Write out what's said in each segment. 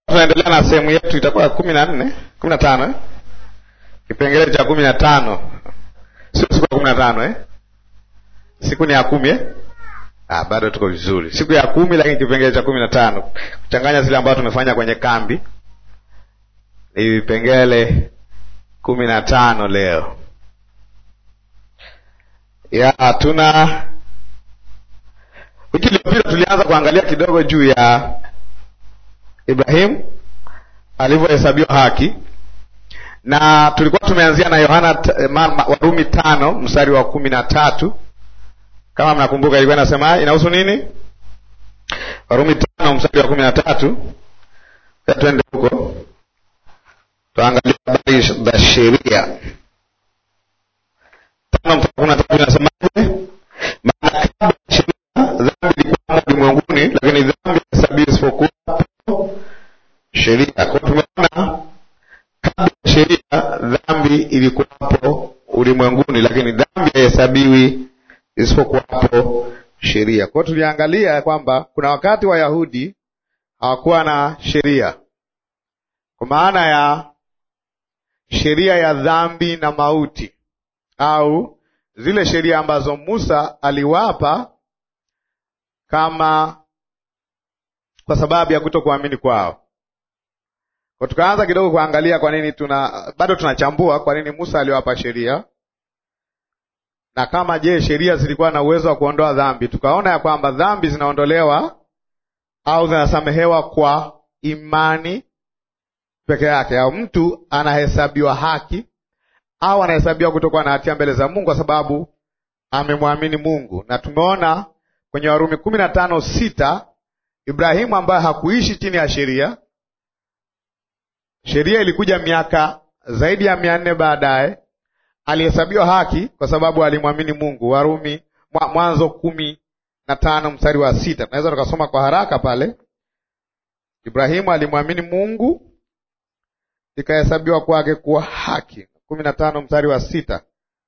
tunaendelea na sehemu yetu itakuwa kumi na nne kumi na tano eh? kipengele cha kumi na tano sio siku ya kumi na tano eh? siku ni ya kumi eh? ah, bado tuko vizuri siku ya kumi lakini kipengele cha kumi na tano kuchanganya zile ambazo tumefanya kwenye kambi ni vipengele kumi na tano leo ya tuna wiki iliyopita tulianza kuangalia kidogo juu ya Ibrahim alivyohesabiwa haki na tulikuwa tumeanzia na Yohana Warumi tano mstari wa kumi na tatu kama mnakumbuka, ilikuwa inasema inahusu nini? Warumi tano mstari wa kumi na tatu Twende huko tuangalia habari za sheria. Tano mstari wa kumi na tatu inasemaje? Maana kabla ya sheria dhambi ilikuwa ulimwenguni, lakini dhambi hesabiwi isipokuwa sheria. Kwa tumeona kabla ya sheria dhambi ilikuwapo ulimwenguni, lakini dhambi haihesabiwi isipokuwapo sheria. Kwa hiyo tuliangalia kwamba kuna wakati Wayahudi hawakuwa na sheria, kwa maana ya sheria ya dhambi na mauti, au zile sheria ambazo Musa aliwapa kama kwa sababu ya kutokuamini kwao. Kwa tukaanza kidogo kuangalia kwa nini tuna bado tunachambua kwa nini Musa aliwapa sheria na kama je, sheria zilikuwa na uwezo wa kuondoa dhambi. Tukaona ya kwamba dhambi zinaondolewa au zinasamehewa kwa imani peke yake, au mtu anahesabiwa haki au anahesabiwa kutokuwa na hatia mbele za Mungu kwa sababu amemwamini Mungu. Na tumeona kwenye Warumi kumi na tano sita Ibrahimu ambaye hakuishi chini ya sheria, sheria ilikuja miaka zaidi ya mia nne baadaye alihesabiwa haki kwa sababu alimwamini Mungu. Warumi Mwanzo kumi na tano mstari wa sita tunaweza tukasoma kwa haraka pale. Ibrahimu alimwamini Mungu ikahesabiwa kwake kuwa haki. kumi na tano mstari wa sita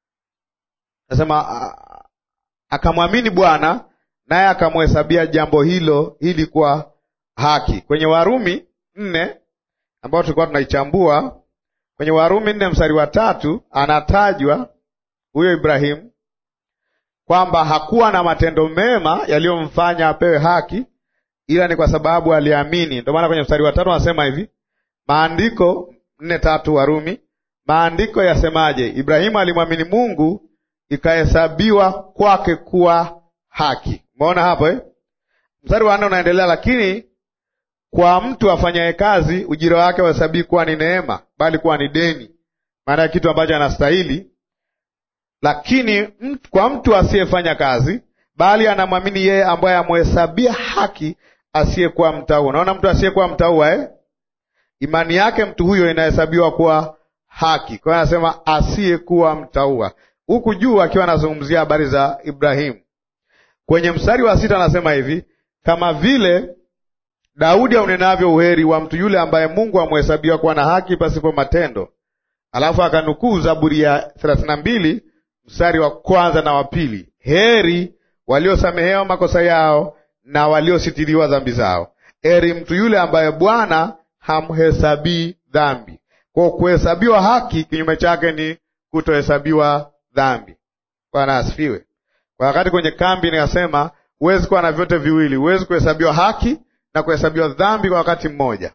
nasema akamwamini Bwana naye akamhesabia jambo hilo hili kuwa haki. Kwenye Warumi nne ambayo tulikuwa tunaichambua kwenye Warumi nne mstari wa tatu anatajwa huyo Ibrahimu kwamba hakuwa na matendo mema yaliyomfanya apewe haki, ila ni kwa sababu aliamini. Ndio maana kwenye mstari wa tatu anasema hivi, maandiko nne tatu Warumi, maandiko yasemaje? Ibrahimu alimwamini Mungu ikahesabiwa kwake kuwa haki. Umeona hapo eh? Mstari wa nne unaendelea, lakini kwa mtu afanyaye kazi ujira wake wahesabii kuwa ni neema, bali kuwa ni deni, maana ya kitu ambacho anastahili. Lakini mtu, kwa mtu asiyefanya kazi, bali anamwamini yeye ambaye amhesabia haki asiyekuwa mtauwa. Unaona, mtu asiyekuwa mtauwa eh? imani yake mtu huyo inahesabiwa kuwa haki. Kwa hiyo anasema asiyekuwa mtauwa, huku juu akiwa anazungumzia habari za Ibrahimu. Kwenye mstari wa sita anasema hivi, kama vile Daudi aunenavyo uheri wa mtu yule ambaye Mungu amhesabiwa kuwa na haki pasipo matendo. Alafu akanukuu Zaburi ya thelathini na mbili mstari wa kwanza na wa pili, heri waliosamehewa makosa yao na waliositiriwa dhambi zao. Heri mtu yule ambaye Bwana hamhesabii dhambi. Kwa kuhesabiwa haki, kinyume chake ni kutohesabiwa dhambi. Bwana asifiwe. Kwa wakati kwenye kambi nikasema huwezi kuwa na vyote viwili, huwezi kuhesabiwa haki na kuhesabiwa dhambi kwa wakati mmoja.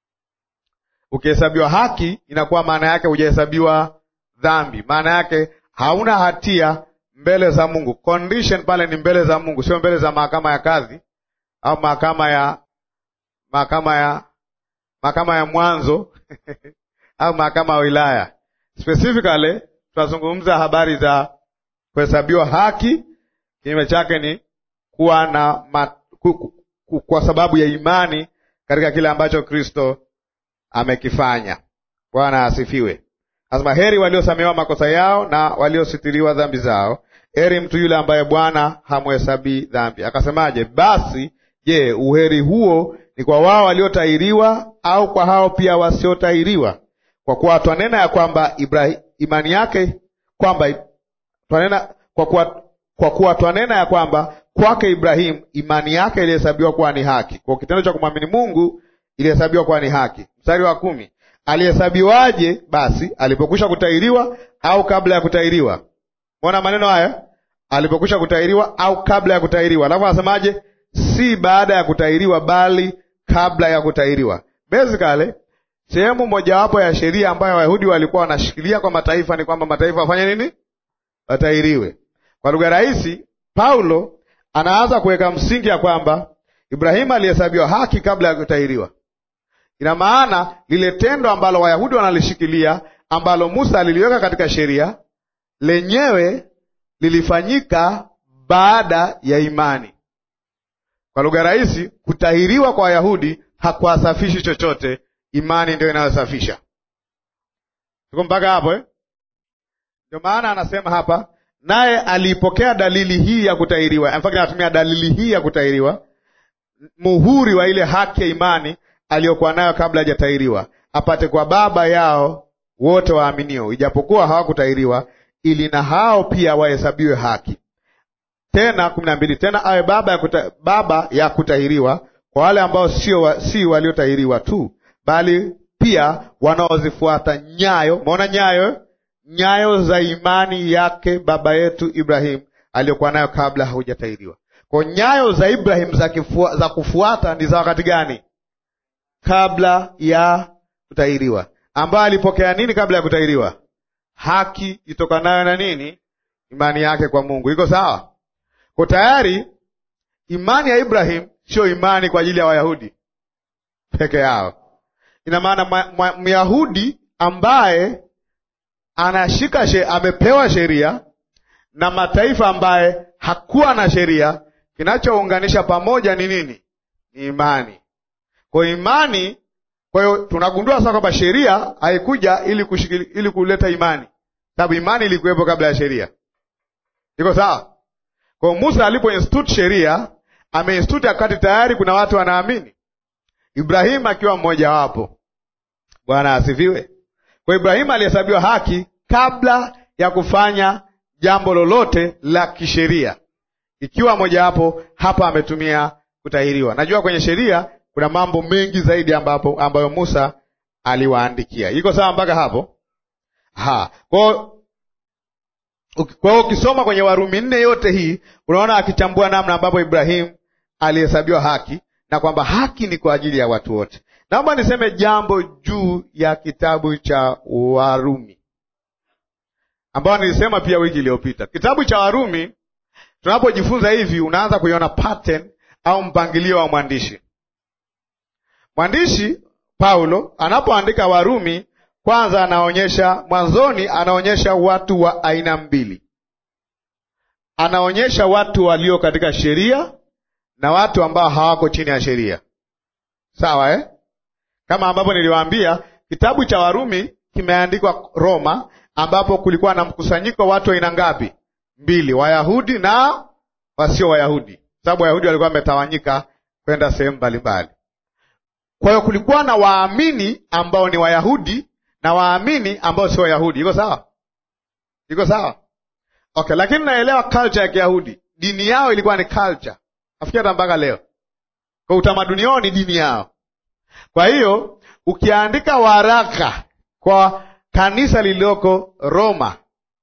Ukihesabiwa haki, inakuwa maana yake hujahesabiwa dhambi, maana yake hauna hatia mbele za Mungu. Condition pale ni mbele za Mungu, sio mbele za mahakama ya kadhi au mahakama ya mahakama ya mahakama ya mwanzo au mahakama ya wilaya. Specifically tunazungumza habari za kuhesabiwa haki, kinyume chake ni kuwa na mat, ku, kwa sababu ya imani katika kile ambacho Kristo amekifanya. Bwana asifiwe. Asema heri waliosamehewa makosa yao na waliositiriwa dhambi zao, heri mtu yule ambaye Bwana hamhesabii dhambi. Akasemaje? Basi je, uheri huo ni kwa wao waliotahiriwa au kwa hao pia wasiotahiriwa? Kwa kuwa twanena ya kwamba Ibrahim, imani yake kwamba twanena kwa kuwa, kwa kuwa twanena ya kwamba kwake Ibrahimu imani yake ilihesabiwa kuwa ni haki. Kwa kitendo cha kumwamini Mungu ilihesabiwa kuwa ni haki. Mstari wa kumi, alihesabiwaje basi alipokwisha kutahiriwa au kabla ya kutahiriwa? Mbona maneno haya, alipokwisha kutahiriwa au kabla ya kutahiriwa, alafu anasemaje? Si baada ya kutahiriwa, bali kabla ya kutahiriwa. Basically sehemu mojawapo ya sheria ambayo Wayahudi walikuwa wanashikilia kwa mataifa ni kwamba mataifa wafanye nini? Watahiriwe. Kwa lugha rahisi, Paulo anaanza kuweka msingi ya kwamba Ibrahimu alihesabiwa haki kabla ya kutahiriwa. Ina maana lile tendo ambalo Wayahudi wanalishikilia ambalo Musa aliliweka katika sheria lenyewe lilifanyika baada ya imani. Kwa lugha rahisi, kutahiriwa kwa Wayahudi hakuwasafishi chochote, imani ndio inayosafisha. Tuko mpaka hapo eh? Ndio maana anasema hapa, naye aliipokea dalili hii ya kutahiriwa. In fact, anatumia dalili hii ya kutahiriwa, muhuri wa ile haki ya imani aliyokuwa nayo kabla hajatahiriwa, apate kwa baba yao wote waaminio, ijapokuwa hawakutahiriwa, ili na hao pia wahesabiwe haki. Tena kumi na mbili, tena awe baba ya, kuta, baba ya kutahiriwa kwa wale ambao sio wa, si waliotahiriwa tu, bali pia wanaozifuata nyayo. Maona nyayo, nyayo za imani yake baba yetu Ibrahim aliyokuwa nayo kabla haujatahiriwa. Kwa nyayo za Ibrahim za, kifua, za kufuata ni za wakati gani? Kabla ya kutahiriwa, ambayo alipokea nini kabla ya kutahiriwa? Haki itokanayo na nini? Imani yake kwa Mungu. Iko sawa? Kwa tayari imani ya Ibrahim sio imani kwa ajili ya Wayahudi peke yao. Ina maana Myahudi ambaye anashika she, amepewa sheria na mataifa ambaye hakuwa na sheria, kinachounganisha pamoja ni nini? Ni imani. Kwa imani, kwa hiyo tunagundua sasa kwamba sheria haikuja ili kushikili, ili kuleta imani, sababu imani ilikuwepo kabla ya sheria. Iko sawa? Kwa Musa alipo institute sheria ameinstitute wakati tayari kuna watu wanaamini, Ibrahimu akiwa mmoja wapo. Bwana asifiwe. Kwa Ibrahimu alihesabiwa haki kabla ya kufanya jambo lolote la kisheria, ikiwa mojawapo hapa ametumia kutahiriwa. Najua kwenye sheria kuna mambo mengi zaidi ambapo ambayo Musa aliwaandikia. Iko sawa mpaka hapo? Ha. Kwa kwa hiyo ukisoma kwenye Warumi nne yote hii unaona akichambua namna ambapo Ibrahimu alihesabiwa haki na kwamba haki ni kwa ajili ya watu wote. Naomba niseme jambo juu ya kitabu cha Warumi ambao nilisema pia wiki iliyopita. Kitabu cha Warumi, tunapojifunza hivi, unaanza kuiona pattern au mpangilio wa mwandishi. Mwandishi Paulo anapoandika Warumi kwanza anaonyesha mwanzoni, anaonyesha watu wa aina mbili. Anaonyesha watu walio katika sheria na watu ambao hawako chini ya sheria, sawa eh? Kama ambapo niliwaambia kitabu cha Warumi kimeandikwa Roma, ambapo kulikuwa na mkusanyiko wa watu aina ngapi? Mbili, Wayahudi na wasio Wayahudi, sababu Wayahudi walikuwa wametawanyika kwenda sehemu mbalimbali. Kwa hiyo kulikuwa na waamini ambao ni Wayahudi na waamini ambao sio Wayahudi. Iko sawa? Iko sawa? Okay, lakini naelewa culture ya Kiyahudi, dini yao ilikuwa ni culture, nafikiri hata mpaka leo, kwa utamaduni wao ni dini yao. Kwa hiyo ukiandika waraka kwa kanisa lililoko Roma,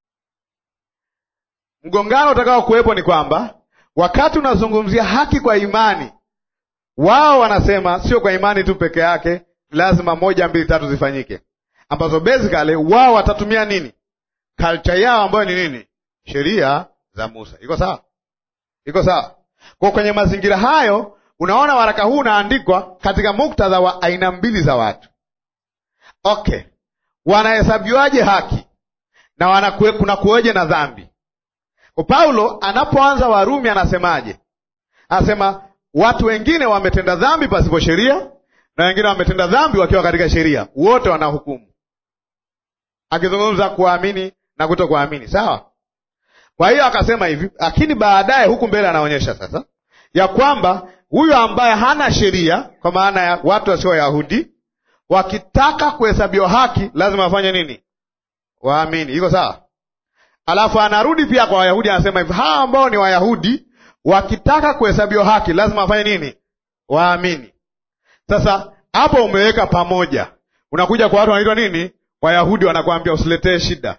mgongano utakao kuwepo ni kwamba wakati unazungumzia haki kwa imani, wao wanasema sio kwa imani tu peke yake, lazima moja, mbili, tatu zifanyike ambazo basically wao watatumia nini? Culture yao ambayo ni nini? Sheria za Musa. Iko sawa? Iko sawa? Kwa kwenye mazingira hayo, unaona waraka huu unaandikwa katika muktadha wa aina mbili za watu. Okay, wanahesabiwaje haki na wanakue, kuna kuweje na dhambi? Kwa Paulo anapoanza Warumi anasemaje? Anasema watu wengine wametenda dhambi pasipo sheria na wengine wametenda dhambi wakiwa katika sheria, wote wanahukumu akizungumza kuamini na kuto kuamini, sawa. Kwa hiyo akasema hivi, lakini baadaye huku mbele anaonyesha sasa ya kwamba huyu ambaye hana sheria, kwa maana ya watu wasio Wayahudi, wakitaka kuhesabiwa haki lazima wafanye nini? Waamini. Iko sawa? Alafu anarudi pia kwa Wayahudi, anasema hivi, hawa ambao ni Wayahudi wakitaka kuhesabiwa haki lazima wafanye nini? Waamini. Sasa hapo umeweka pamoja. Unakuja kwa watu wanaitwa nini? Wayahudi wanakwambia usiletee shida.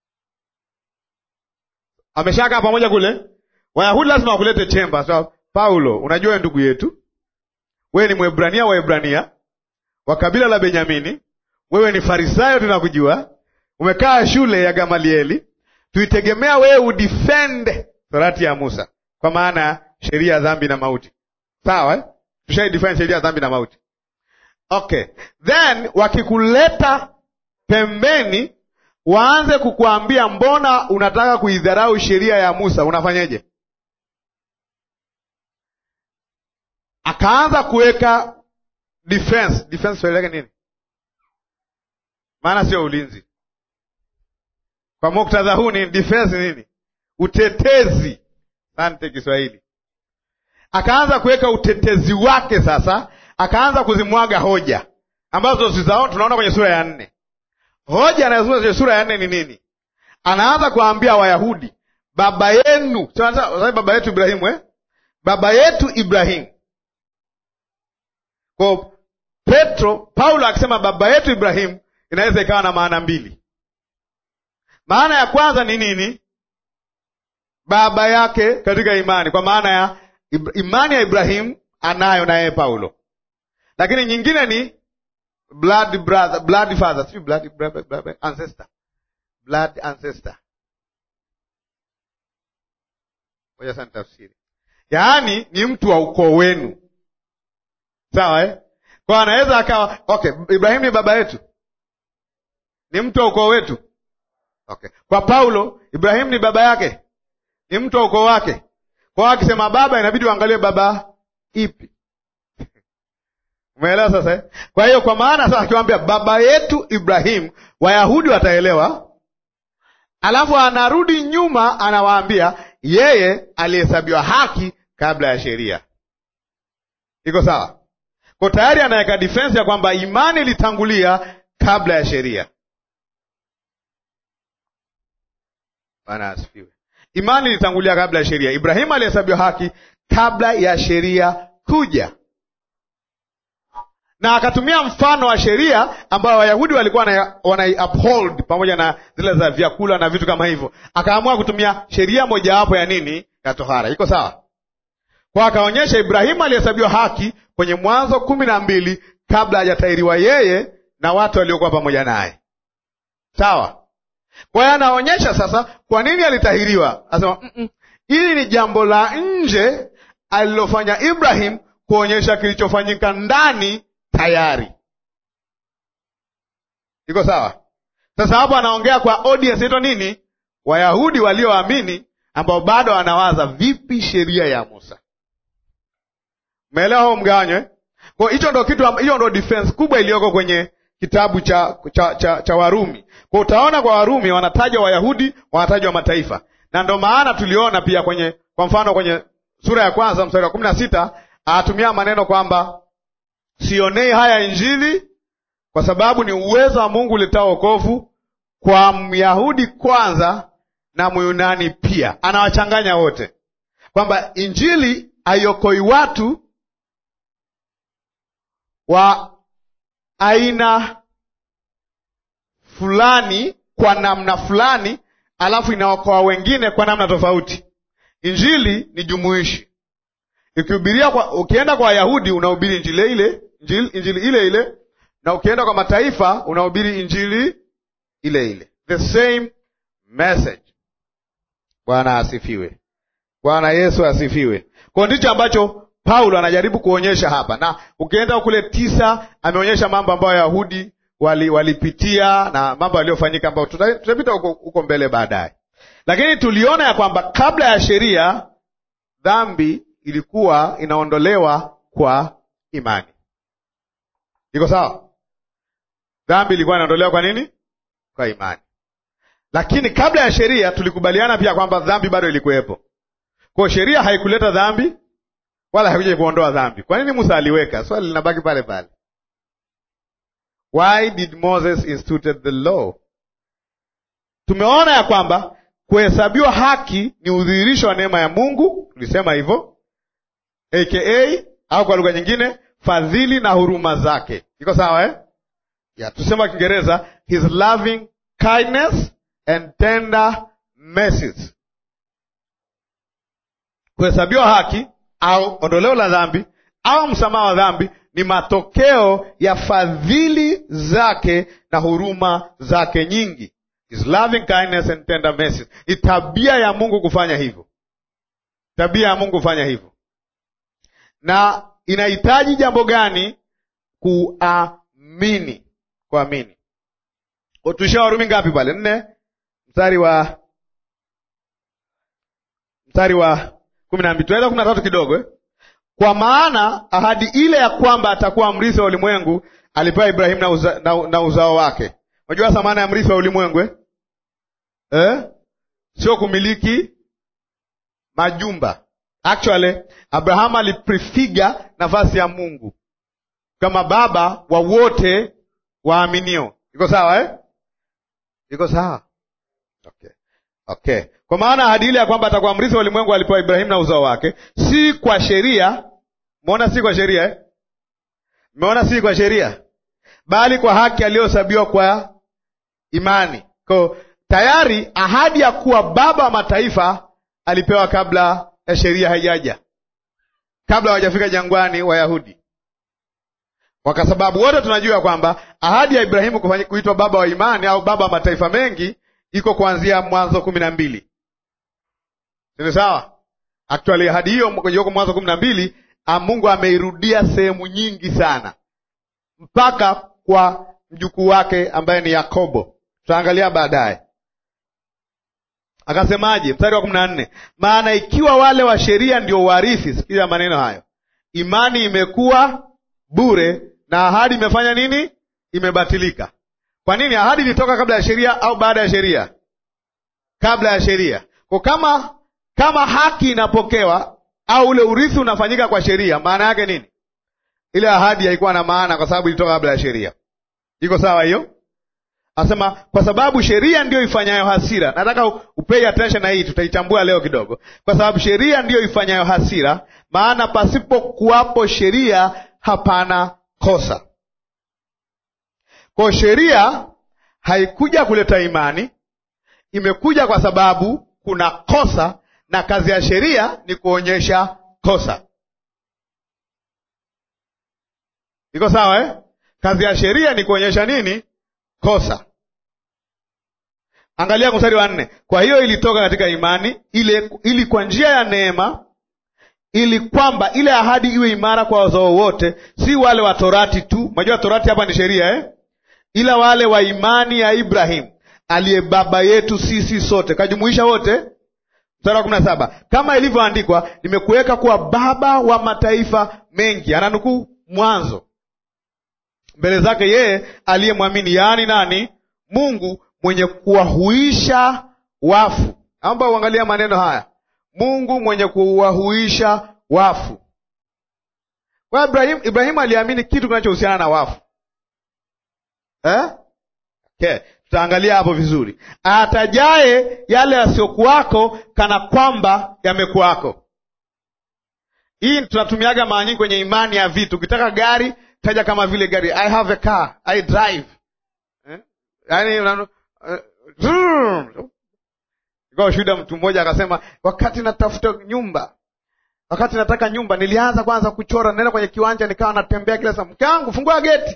Ameshakaa pamoja kule. Wayahudi lazima wakulete chemba. So, Paulo, unajua ndugu yetu, wewe ni Mwebrania wa Ebrania wa kabila la Benyamini, wewe ni Farisayo, tunakujua umekaa shule ya Gamalieli, tuitegemea wewe udefend torati ya Musa, kwa maana ya sheria ya dhambi na mauti. Sawa eh? Tushaidefine sheria ya dhambi na mauti. Okay, then wakikuleta pembeni, waanze kukuambia mbona unataka kuidharau sheria ya Musa, unafanyeje? Akaanza kuweka defense. Defense swali lake nini? Maana sio ulinzi. Kwa muktadha huu ni defense nini? Utetezi. Asante Kiswahili. Akaanza kuweka utetezi wake sasa, akaanza kuzimwaga hoja ambazo tunaona kwenye sura ya nne. Hoja anayozungumza kwenye sura ya nne ni nini? Anaanza kuwaambia Wayahudi, baba yenu, baba yetu Ibrahimu eh? baba yetu Ibrahimu. Kwa Petro, Paulo akisema baba yetu Ibrahimu inaweza ikawa na maana mbili. Maana ya kwanza ni nini? Baba yake katika imani, kwa maana ya imani ya Ibrahimu anayo na yeye Paulo. Lakini nyingine ni blood brother, blood father, si blood brother, brother, ancestor, blood ancestor. Ngoja sana tafsiri, yaani ni mtu wa ukoo wenu, sawa eh? Kwa anaweza akawa okay, Ibrahimu ni baba yetu, ni mtu wa ukoo wetu. Okay, kwa Paulo Ibrahimu ni baba yake, ni mtu wa ukoo wake. Kwa akisema baba, inabidi uangalie baba ipi Umeelewa sasa eh? Kwa hiyo kwa maana sasa akiwaambia baba yetu Ibrahimu, Wayahudi wataelewa. Alafu anarudi nyuma, anawaambia yeye alihesabiwa haki kabla ya sheria. Iko sawa? Kwa tayari anaweka defense ya kwamba imani ilitangulia kabla ya sheria. Bwana asifiwe. Imani ilitangulia kabla ya sheria. Ibrahimu alihesabiwa haki kabla ya sheria kuja na akatumia mfano wa sheria ambayo Wayahudi walikuwa wana uphold pamoja na zile za vyakula na vitu kama hivyo. Akaamua kutumia sheria mojawapo ya nini, ya tohara. Iko sawa? Kwa akaonyesha Ibrahimu alihesabiwa haki kwenye Mwanzo kumi na mbili kabla hajatairiwa yeye na watu waliokuwa pamoja naye. Sawa? Kwa hiyo anaonyesha sasa kwa nini alitahiriwa. Anasema mm -mm, hili ni jambo la nje alilofanya Ibrahim kuonyesha kilichofanyika ndani tayari. Iko sawa? Sasa hapo anaongea kwa audience ito nini? Wayahudi walioamini ambao bado wanawaza vipi sheria ya Musa. Umeelewa huo mgawanyo eh? Kwa hicho ndo kitu, hiyo ndo defense kubwa iliyoko kwenye kitabu cha, cha, cha, cha Warumi. Kwa utaona kwa Warumi wanataja Wayahudi, wanatajwa mataifa, na ndo maana tuliona pia kwenye, kwa mfano kwenye sura ya kwanza mstari wa kumi na sita anatumia maneno kwamba sionei haya Injili kwa sababu ni uwezo wa Mungu uletao wokovu kwa Myahudi kwanza na Myunani pia. Anawachanganya wote, kwamba Injili haiokoi watu wa aina fulani kwa namna fulani, alafu inaokoa wengine kwa namna tofauti. Injili ni jumuishi. Ukihubiria kwa, ukienda kwa Wayahudi unahubiri injili ile injili, injili ile ile, na ukienda kwa mataifa unahubiri injili ile ile, the same message. Bwana asifiwe. Bwana Yesu asifiwe. Kwa ndicho ambacho Paulo anajaribu kuonyesha hapa, na ukienda kule tisa ameonyesha mambo ambayo Wayahudi walipitia wali na mambo yaliyofanyika ambayo tutapita huko huko mbele baadaye, lakini tuliona ya kwamba kabla ya sheria dhambi ilikuwa inaondolewa kwa imani. Iko sawa? Dhambi ilikuwa inaondolewa kwa nini? Kwa imani. Lakini kabla ya sheria tulikubaliana pia kwamba dhambi bado ilikuwepo. Kwa sheria haikuleta dhambi wala haikuja kuondoa dhambi. Kwa nini Musa aliweka? Swali linabaki pale pale. Why did Moses instituted the law? Tumeona ya kwamba kuhesabiwa haki ni udhihirisho wa neema ya Mungu, tulisema hivyo aka au kwa lugha nyingine fadhili na huruma zake. Iko sawa eh? Yeah, tusema Kiingereza his loving kindness and tender mercies. Kuhesabiwa haki au ondoleo la dhambi au msamaha wa dhambi ni matokeo ya fadhili zake na huruma zake nyingi. His loving kindness and tender mercies. Ni tabia ya Mungu kufanya hivyo, tabia ya Mungu kufanya hivyo. Na inahitaji jambo gani? Kuamini, kuamini. Tuishia Warumi ngapi pale? Nne mstari wa mstari wa kumi na mbili tunaweza kumi na tatu kidogo eh? Kwa maana ahadi ile ya kwamba atakuwa mrithi wa ulimwengu alipewa Ibrahimu na, uza, na, na uzao wake. Unajua thamana ya mrithi wa ulimwengu eh? Eh? Sio kumiliki majumba. Actually Abrahamu aliprefigure nafasi ya Mungu kama baba wa wote waaminio. Iko sawa eh? Iko sawa okay. Okay. Kwa maana ahadi ile ya kwamba atakuwa mrithi wa ulimwengu alipewa Ibrahimu na uzao wake, si kwa sheria. Umeona, si kwa sheria eh? Umeona, si kwa sheria, bali kwa haki aliyohesabiwa kwa imani. Kwa tayari ahadi ya kuwa baba wa mataifa alipewa kabla ya sheria haijaja, kabla hawajafika jangwani Wayahudi, kwa sababu wote tunajua kwamba ahadi ya Ibrahimu kuitwa baba wa imani au baba wa mataifa mengi iko kuanzia Mwanzo kumi na mbili. Sini sawa? Actually ahadi hiyo iliyoko Mwanzo kumi na mbili Mungu ameirudia sehemu nyingi sana mpaka kwa mjukuu wake ambaye ni Yakobo. Tutaangalia baadaye. Akasemaje? Mstari wa kumi na nne, maana ikiwa wale wa sheria ndio warithi, sikia maneno hayo, imani imekuwa bure na ahadi imefanya nini? Imebatilika. Kwa nini? Ahadi ilitoka kabla ya sheria au baada ya sheria? Kabla ya sheria. Kwa kama kama haki inapokewa au ule urithi unafanyika kwa sheria, maana yake nini? Ile ahadi haikuwa na maana, kwa sababu ilitoka kabla ya sheria. Iko sawa hiyo? Anasema kwa sababu sheria ndiyo ifanyayo hasira. Nataka upei attention na hii, tutaichambua leo kidogo. Kwa sababu sheria ndiyo ifanyayo hasira, maana pasipo kuwapo sheria hapana kosa. Kwa sheria haikuja kuleta imani, imekuja kwa sababu kuna kosa, na kazi ya sheria ni kuonyesha kosa. Iko sawa eh? Kazi ya sheria ni kuonyesha nini? Kosa. Angalia mstari wa nne. Kwa hiyo ilitoka katika imani ile, ili kwa njia ya neema, ili kwamba ile ahadi iwe imara kwa wazao wote, si wale wa torati tu. Unajua torati hapa ni sheria eh? ila wale wa imani ya Ibrahimu aliye baba yetu sisi sote, kajumuisha wote. Mstari wa kumi na saba kama ilivyoandikwa, nimekuweka kuwa baba wa mataifa mengi. Ananukuu Mwanzo, mbele zake yeye aliyemwamini, yaani nani? Mungu mwenye kuwahuisha wafu. Naomba uangalia maneno haya, Mungu mwenye kuwahuisha wafu. Kwa Ibrahimu, Ibrahimu aliamini kitu kinachohusiana na wafu Eh? Okay. Tutaangalia hapo vizuri. Atajaye yale yasiyokuwako kana kwamba yamekuwako. Hii tunatumiaga mara nyingi kwenye imani ya vitu. Ukitaka gari, taja kama vile gari. I have a car, I drive. Eh? Yaani unano ikawa shuhuda, mtu mmoja akasema, wakati natafuta nyumba, wakati nataka nyumba, nilianza kwanza kuchora, nenda kwenye kiwanja, nikawa natembea kila saa, mke wangu, fungua geti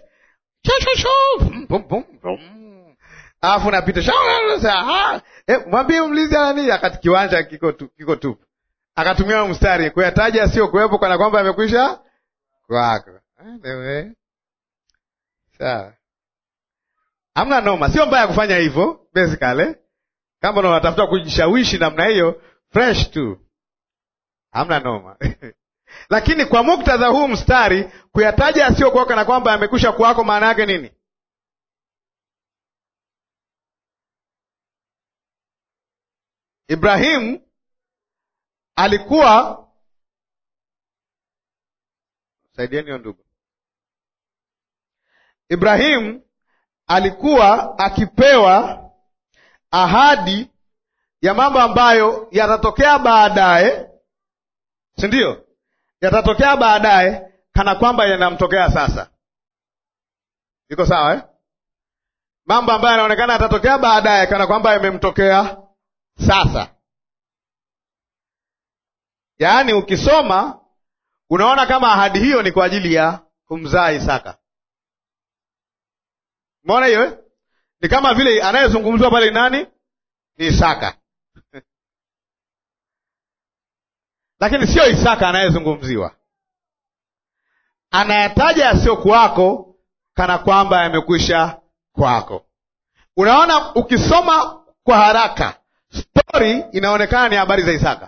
alafu napita mwambie mlizi nani, akati kiwanja kiko tu, kiko tupu. Akatumia mstari kuyataja sio kuwepo, kana kwamba amekwisha kwako. Sawa, hamna noma, sio mbaya kufanya hivyo basically. Kama unatafuta kujishawishi namna hiyo, fresh tu, hamna noma lakini kwa muktadha huu mstari kuyataja asiyokuwa kana kwamba yamekwisha kuwako, maana yake nini? Ibrahimu alikuwa, saidieni hiyo ndugu. Ibrahimu alikuwa akipewa ahadi ya mambo ambayo yatatokea baadaye, si ndio? yatatokea baadaye kana kwamba yanamtokea sasa. Iko sawa eh? Mambo ambayo yanaonekana yatatokea baadaye kana kwamba yamemtokea sasa. Yaani ukisoma unaona kama ahadi hiyo ni kwa ajili ya kumzaa Isaka. Umeona hiyo eh? Ni kama vile anayezungumzwa pale nani? Ni Isaka. Lakini sio Isaka anayezungumziwa, anayataja yasiyokuwako kana kwamba yamekwisha kwako. Unaona, ukisoma kwa haraka stori inaonekana ni habari za Isaka.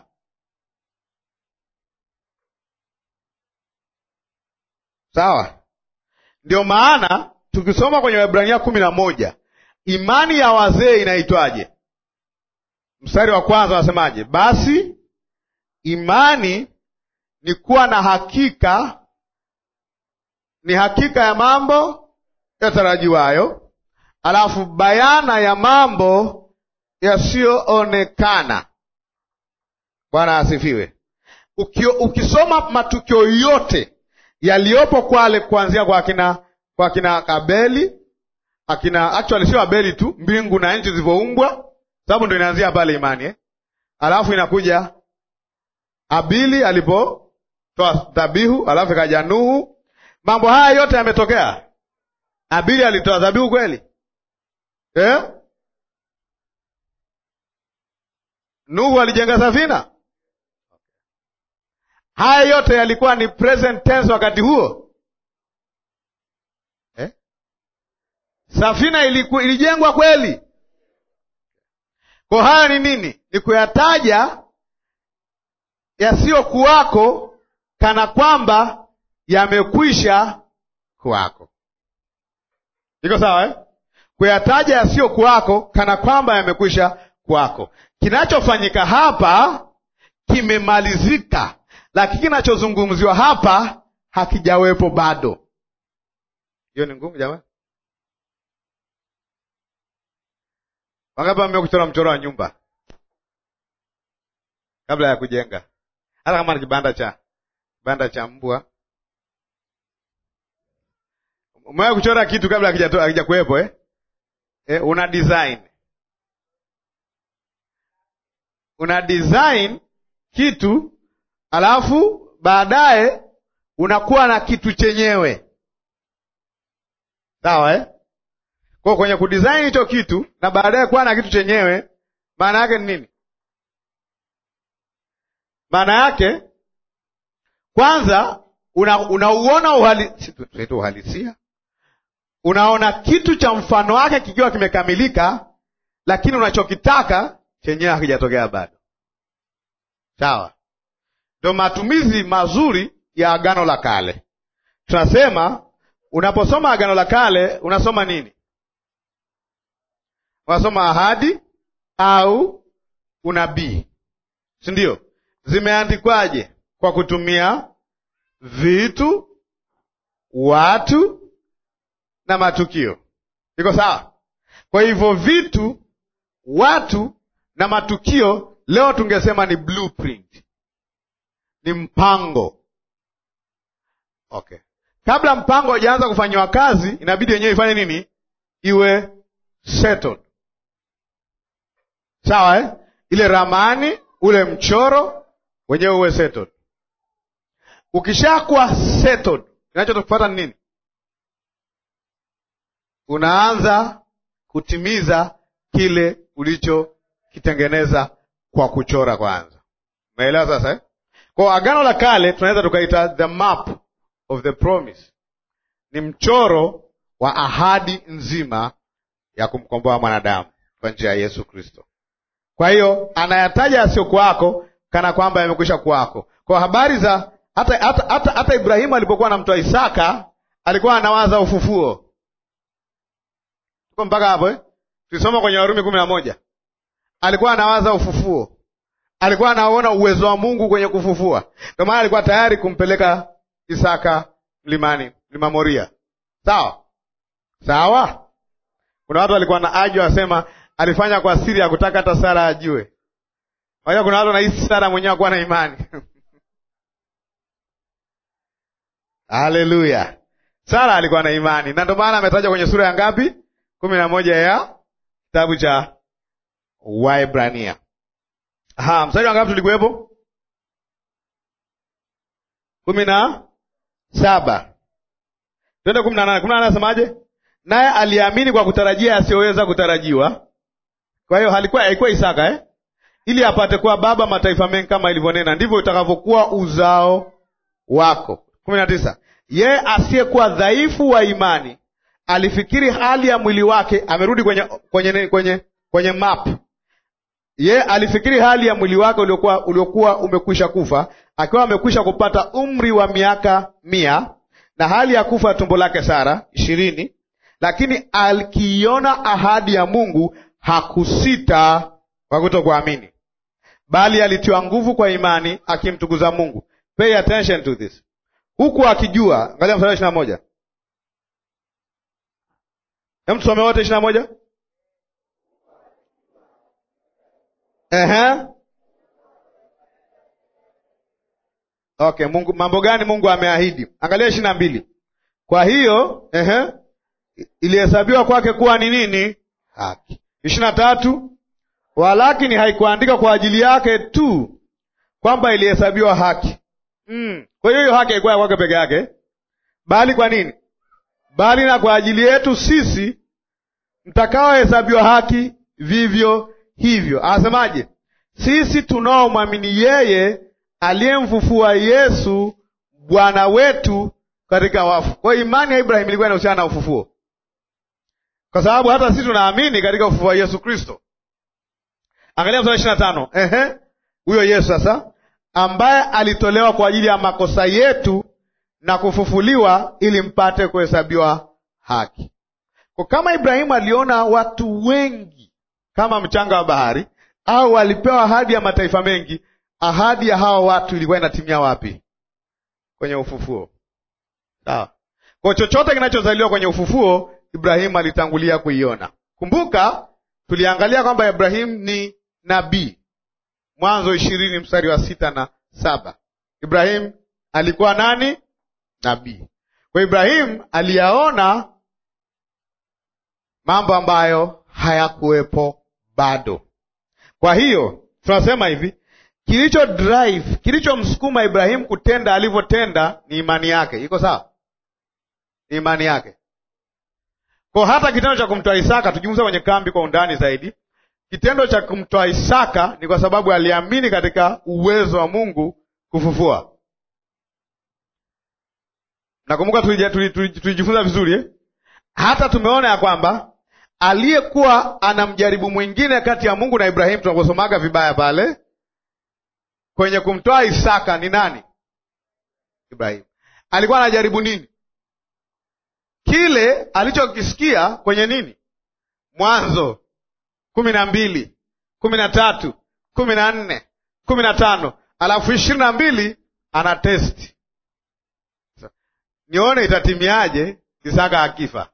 Sawa, ndio maana tukisoma kwenye Waebrania kumi na moja imani ya wazee inaitwaje? Mstari wa kwanza wanasemaje? Basi imani ni kuwa na hakika, ni hakika ya mambo yatarajiwayo, alafu bayana ya mambo yasiyoonekana. Bwana asifiwe. Ukio, ukisoma matukio yote yaliyopo kwale kuanzia kwa akina kwa akina Abeli akina actually sio Abeli tu, mbingu na nchi zilivyoumbwa, sababu ndo inaanzia pale imani eh? Alafu inakuja Abili alipotoa dhabihu, alafu ikaja Nuhu. Mambo haya yote yametokea. Abili alitoa dhabihu kweli eh? Nuhu alijenga safina. Haya yote yalikuwa ni present tense wakati huo eh? Safina iliku, ilijengwa kweli. Kwa haya ni nini? Ni kuyataja yasiyokuwako kana kwamba yamekwisha kuwako. Iko sawa eh? Kuyataja yasiyokuwako kana kwamba yamekwisha kuwako. Kinachofanyika hapa kimemalizika, lakini kinachozungumziwa hapa hakijawepo bado. Hiyo ni ngumu jamani. Wangapi wamea kuchora mchoro wa nyumba kabla ya kujenga? Hata kama ni kibanda cha kibanda cha mbwa, umewahi kuchora kitu kabla hakija kuwepo eh? Eh, una design una design kitu alafu baadaye unakuwa na kitu chenyewe, sawa eh? Kwa kwenye kudesign hicho kitu na baadaye kuwa na kitu chenyewe, maana yake ni nini? Maana yake kwanza unauona una uhali, uhalisia, unaona kitu cha mfano wake kikiwa kimekamilika, lakini unachokitaka chenyewe hakijatokea bado. Sawa, ndo matumizi mazuri ya Agano la Kale. Tunasema unaposoma Agano la Kale unasoma nini? Unasoma ahadi au unabii, si ndio? Zimeandikwaje? Kwa kutumia vitu, watu na matukio. Iko sawa? Kwa hivyo vitu, watu na matukio, leo tungesema ni blueprint, ni mpango. Okay, kabla mpango haujaanza kufanyiwa kazi, inabidi yenyewe ifanye nini? Iwe settled. Sawa eh? Ile ramani, ule mchoro wenyewe uwe settled. Ukishakuwa settled, kinachotufuata ni nini? Unaanza kutimiza kile ulichokitengeneza kwa kuchora kwanza. Umeelewa sasa eh? Kwa agano la kale tunaweza tukaita the map of the promise, ni mchoro wa ahadi nzima ya kumkomboa mwanadamu kwa njia ya Yesu Kristo. Kwa hiyo anayataja yasiyokuwako kana kwamba yamekwisha kuwako. Kwa habari za hata, hata, hata, hata Ibrahimu alipokuwa anamtoa Isaka alikuwa anawaza ufufuo. Tuko mpaka hapo eh? Tulisoma kwenye Warumi kumi na moja. Alikuwa anawaza ufufuo, alikuwa anaona uwezo wa Mungu kwenye kufufua. Ndio maana alikuwa tayari kumpeleka Isaka mlimani, mlima Moria. Sawa sawa. Kuna watu walikuwa na ajo wasema alifanya kwa siri ya kutaka hata Sara ajue. Wajua, kuna watu wanahisi Sara mwenyewe akuwa na imani Haleluya! Sara alikuwa na imani, na ndio maana ametajwa kwenye sura ya ngapi? kumi na moja ya kitabu cha Waebrania. Aha, mstari wa ngapi tulikuwepo? kumi na saba twende kumi na nane kumi na nane asemaje? Naye aliamini kwa kutarajia asiyoweza kutarajiwa. Kwa hiyo halikuwa haikuwa Isaka eh? ili apate kuwa baba mataifa mengi, kama ilivyonena, ndivyo utakavyokuwa uzao wako. kumi na tisa yeye asiyekuwa dhaifu wa imani alifikiri hali ya mwili wake. Amerudi kwenye kwenye kwenye kwenye map. Yeye alifikiri hali ya mwili wake uliokuwa uliokuwa umekwisha kufa, akiwa amekwisha kupata umri wa miaka mia na hali ya kufa tumbo lake Sara ishirini, lakini akiiona ahadi ya Mungu hakusita kwa kutokuamini, bali alitiwa nguvu kwa imani, akimtukuza Mungu. Pay attention to this, huku akijua. Angalia mstari wa ishirini na moja. Hem, tusome wote ishirini na moja. Ehe. Okay, Mungu mambo gani Mungu ameahidi? Angalia ishirini na mbili. Kwa hiyo ehe, ilihesabiwa kwake kuwa ni nini? Haki. ishirini na tatu. Walakini haikuandika kwa ajili yake tu kwamba ilihesabiwa haki. Mm. Kwa hiyo hiyo haki haikuwa kwake peke yake, bali kwa nini? Bali na kwa ajili yetu sisi mtakaohesabiwa haki vivyo hivyo. Anasemaje? Sisi tunaomwamini yeye aliyemfufua Yesu Bwana wetu katika wafu. Kwa hiyo imani ya Ibrahim ilikuwa inahusiana na ufufuo, kwa sababu hata sisi tunaamini katika ufufuo wa Yesu Kristo. Angalia mstari ishirini na tano. Ehe, huyo Yesu sasa ambaye alitolewa kwa ajili ya makosa yetu na kufufuliwa ili mpate kuhesabiwa haki. Kwa kama Ibrahimu aliona watu wengi kama mchanga wa bahari, au walipewa ahadi ya mataifa mengi, ahadi ya hawa watu ilikuwa inatimia wapi? Kwenye ufufuo. Sawa. Kwa chochote kinachozaliwa kwenye ufufuo, Ibrahimu alitangulia kuiona. Kumbuka tuliangalia kwamba Ibrahimu ni nabii, Mwanzo ishirini mstari wa sita na saba. Ibrahimu alikuwa nani? Nabii. Kwa Ibrahimu aliyaona mambo ambayo hayakuwepo bado. Kwa hiyo tunasema hivi, kilicho drive, kilichomsukuma Ibrahimu kutenda alivyotenda ni imani yake. Iko sawa? Ni imani yake. Kwa hata kitendo cha kumtoa Isaka, tujifunza kwenye kambi kwa undani zaidi, kitendo cha kumtoa Isaka ni kwa sababu aliamini katika uwezo wa Mungu kufufua. Nakumbuka tulijifunza vizuri eh? Hata tumeona ya kwamba aliyekuwa anamjaribu mwingine kati ya Mungu na Ibrahimu, tunaposomaga vibaya pale kwenye kumtoa Isaka ni nani? Ibrahimu. Alikuwa anajaribu nini? Kile alichokisikia kwenye nini? Mwanzo kumi na mbili kumi na tatu kumi na nne kumi na tano alafu ishirini na mbili ana testi nione itatimiaje Isaka akifa.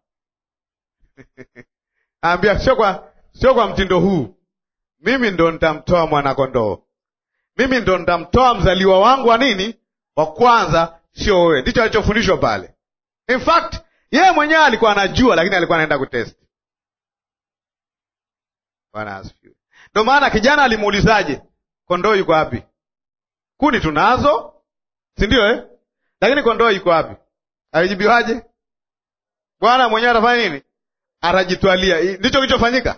Ambia sio kwa sio kwa mtindo huu, mimi ndo nitamtoa mwanakondoo, mimi ndo nitamtoa mzaliwa wangu wa nini wa kwanza, sio wewe. Ndicho alichofundishwa pale. In fact yeye mwenyewe alikuwa anajua, lakini alikuwa anaenda kutesti. Bwana asifiwe. Ndo maana kijana alimuulizaje, kondoo yuko wapi? Kuni tunazo, si ndio eh? Lakini kondoo yuko wapi? Alijibiwaje? Bwana mwenyewe atafanya nini? Atajitwalia. Ndicho kilichofanyika.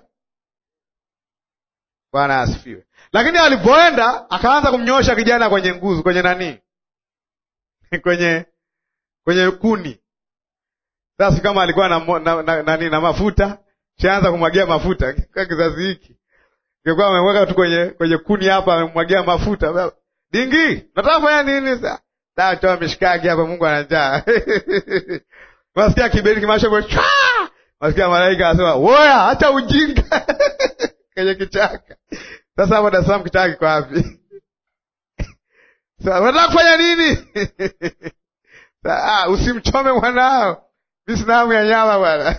Bwana asifiwe. Lakini alipoenda akaanza kumnyoosha kijana kwenye nguzo, kwenye nani, kwenye kwenye kuni. Sasa kama alikuwa na, na, na, na, na, na mafuta shaanza kumwagia mafuta kwa kizazi hiki, ingekuwa amemweka tu kwenye kwenye kuni hapa, amemwagia mafuta. Dingi, nataka kufanya nini sasa? Taa toa mishikaki hapa, Mungu ana njaa. Masikia kiberi kimasha kwa cha. Masikia malaika anasema, "Woya, acha ujinga." Kwenye kichaka. Sasa hapo Dar es Salaam kichaka kiko wapi? Sasa unataka kufanya nini? Ah, usimchome mwanao. Mimi sina hamu ya nyama bwana.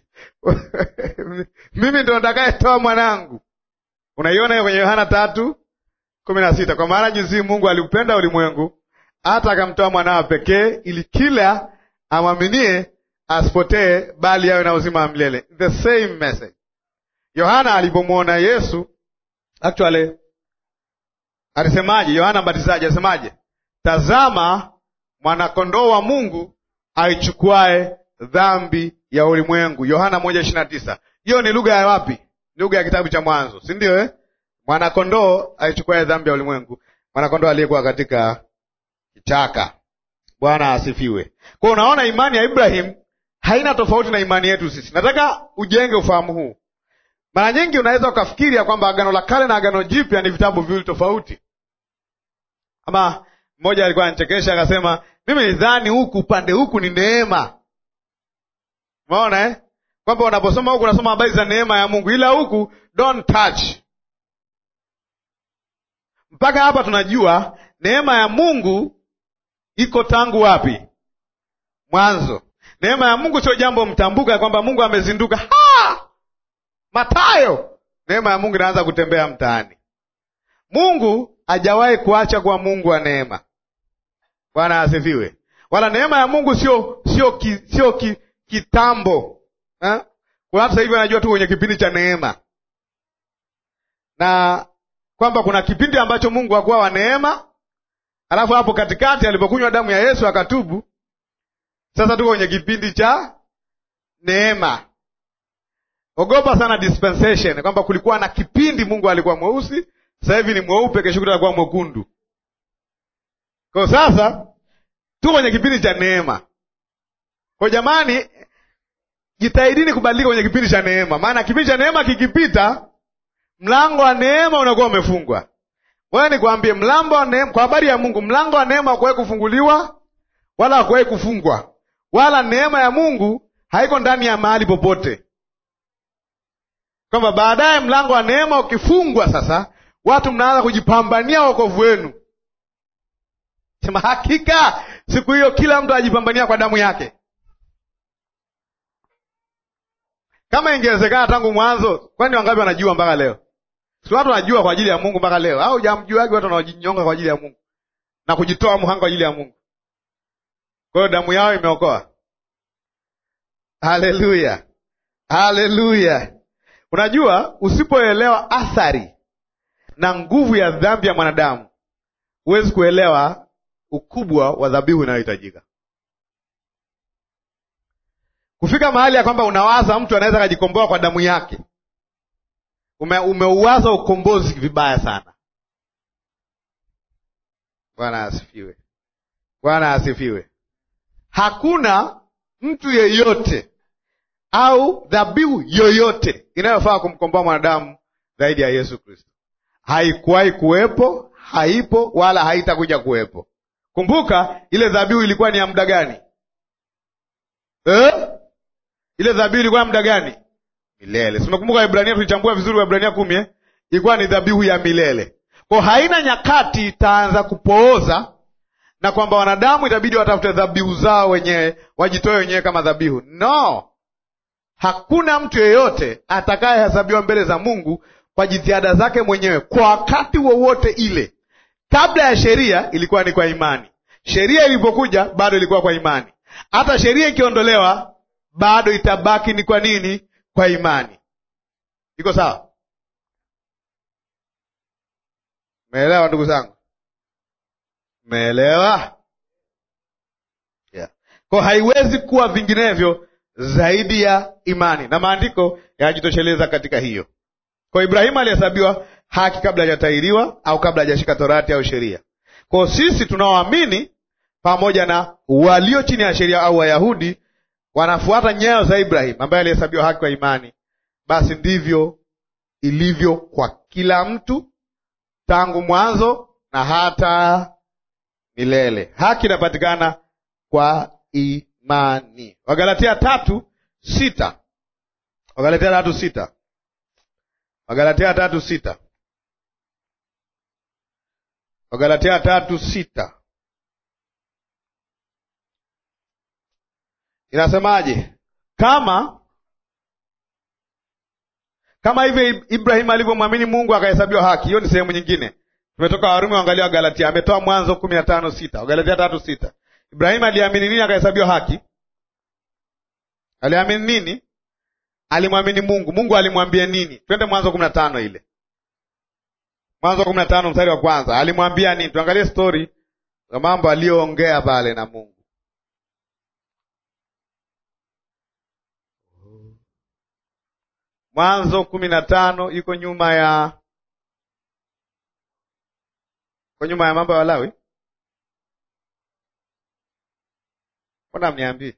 Mimi ndo nitakayetoa mwanangu. Unaiona hiyo kwenye Yohana tatu kumi na sita kwa maana jinsi Mungu aliupenda ulimwengu hata akamtoa mwanawa pekee, ili kila amwaminie asipotee, bali awe na uzima wa milele. The same message. Yohana alipomwona Yesu actually alisemaje? Yohana Mbatizaji alisemaje? Tazama mwanakondoo wa Mungu aichukuae dhambi ya ulimwengu. Yohana moja ishirini na tisa. Hiyo ni lugha ya wapi? Lugha ya kitabu cha Mwanzo, si ndio eh? Mwanakondoo aichukuae dhambi ya ulimwengu, mwanakondoo aliyekuwa katika kichaka. Bwana asifiwe. Kwa hiyo unaona, imani ya Ibrahim haina tofauti na imani yetu sisi. Nataka ujenge ufahamu huu. Mara nyingi unaweza ukafikiri ya kwamba Agano la Kale na Agano Jipya ni vitabu viwili tofauti. Ama mmoja alikuwa anachekesha akasema, mimi nidhani huku upande huku ni neema. Umeona eh? Kwamba unaposoma huku unasoma habari za neema ya Mungu, ila huku don't touch. Mpaka hapa tunajua neema ya Mungu iko tangu wapi? Mwanzo. Neema ya Mungu sio jambo mtambuka, kwamba Mungu amezinduka ha! Matayo, neema ya Mungu inaanza kutembea mtaani. Mungu hajawahi kuacha kuwa Mungu wa neema. Bwana asifiwe. Wala neema ya Mungu sio sio ki, sio ki, kitambo ha? Kuna watu sasa hivi wanajua tu kwenye kipindi cha neema, na kwamba kuna kipindi ambacho Mungu hakuwa wa neema, alafu hapo katikati alipokunywa damu ya Yesu akatubu. Sasa tuko kwenye kipindi cha neema. Ogopa sana dispensation, kwamba kulikuwa na kipindi Mungu alikuwa mweusi, sasa hivi ni mweupe, kesho kutwa atakuwa mwekundu. Kwa sasa tuko kwenye kipindi cha neema. Kwa jamani, jitahidini kubadilika kwenye kipindi cha neema, maana kipindi cha neema kikipita, mlango wa neema unakuwa umefungwa. Wewe nikwambie, mlango wa neema, kwa habari ya Mungu, mlango wa neema hakuwahi kufunguliwa wala hakuwahi kufungwa, wala neema ya Mungu haiko ndani ya mahali popote kwamba baadaye mlango wa neema ukifungwa, sasa watu mnaanza kujipambania wokovu wenu. Sema hakika siku hiyo kila mtu ajipambania kwa damu yake. Kama ingewezekana tangu mwanzo, kwani wangapi wanajua mpaka leo? Si watu wanajua kwa ajili ya Mungu mpaka leo, au jamjuagi watu wanaojinyonga kwa ajili ya Mungu na kujitoa mhanga kwa ajili ya Mungu? Kwa hiyo damu yao imeokoa. Haleluya, haleluya. Unajua, usipoelewa athari na nguvu ya dhambi ya mwanadamu, huwezi kuelewa ukubwa wa dhabihu inayohitajika. Kufika mahali ya kwamba unawaza mtu anaweza akajikomboa kwa damu yake, ume, umeuwaza ukombozi vibaya sana. Bwana asifiwe, Bwana asifiwe. Hakuna mtu yeyote au dhabihu yoyote inayofaa kumkomboa mwanadamu zaidi ya Yesu Kristo. Haikuwahi kuwepo, haipo, wala haitakuja kuwepo. Kumbuka ile dhabihu ilikuwa ni ya muda gani eh? Ile dhabihu ilikuwa ya muda gani? Milele. Simekumbuka Waebrania, tulichambua vizuri Waebrania kumi eh? Ilikuwa ni dhabihu ya milele, kwa haina nyakati itaanza kupooza na kwamba wanadamu itabidi watafute dhabihu zao wenyewe, wajitoe wenyewe kama dhabihu. No, hakuna mtu yeyote atakayehesabiwa mbele za Mungu kwa jitihada zake mwenyewe kwa wakati wowote ile. Kabla ya sheria ilikuwa ni kwa imani. Sheria ilipokuja bado ilikuwa kwa imani. Hata sheria ikiondolewa bado itabaki ni kwa nini? Kwa imani. Iko sawa? Meelewa ndugu zangu? Meelewa? Yeah. Kwa haiwezi kuwa vinginevyo zaidi ya imani, na maandiko yanajitosheleza katika hiyo. Kwa Ibrahimu alihesabiwa haki kabla hajatahiriwa au kabla hajashika torati au sheria. Kwa sisi tunaoamini pamoja na walio chini ya sheria au Wayahudi wanafuata nyayo za Ibrahimu ambaye alihesabiwa haki kwa imani, basi ndivyo ilivyo kwa kila mtu tangu mwanzo na hata milele. Haki inapatikana kwa imani. Wagalatia tatu sita. Wagalatia tatu sita. Wagalatia tatu sita. Wagalatia tatu sita inasemaje? Kama kama hivyo Ibrahimu alivyomwamini Mungu akahesabiwa haki. Hiyo ni sehemu nyingine. tumetoka Warumi, angalia Wagalatia. Ametoa Mwanzo kumi na tano sita Wagalatia tatu sita Ibrahimu aliamini nini akahesabiwa haki? Aliamini nini? Alimwamini Mungu. Mungu alimwambia nini? Twende Mwanzo kumi na tano ile Mwanzo kumi na tano mstari wa kwanza alimwambia nini? Tuangalie stori za mambo aliyoongea pale na Mungu. Mwanzo kumi na tano iko nyuma ya iko nyuma ya mambo ya Walawi. Mbona mniambii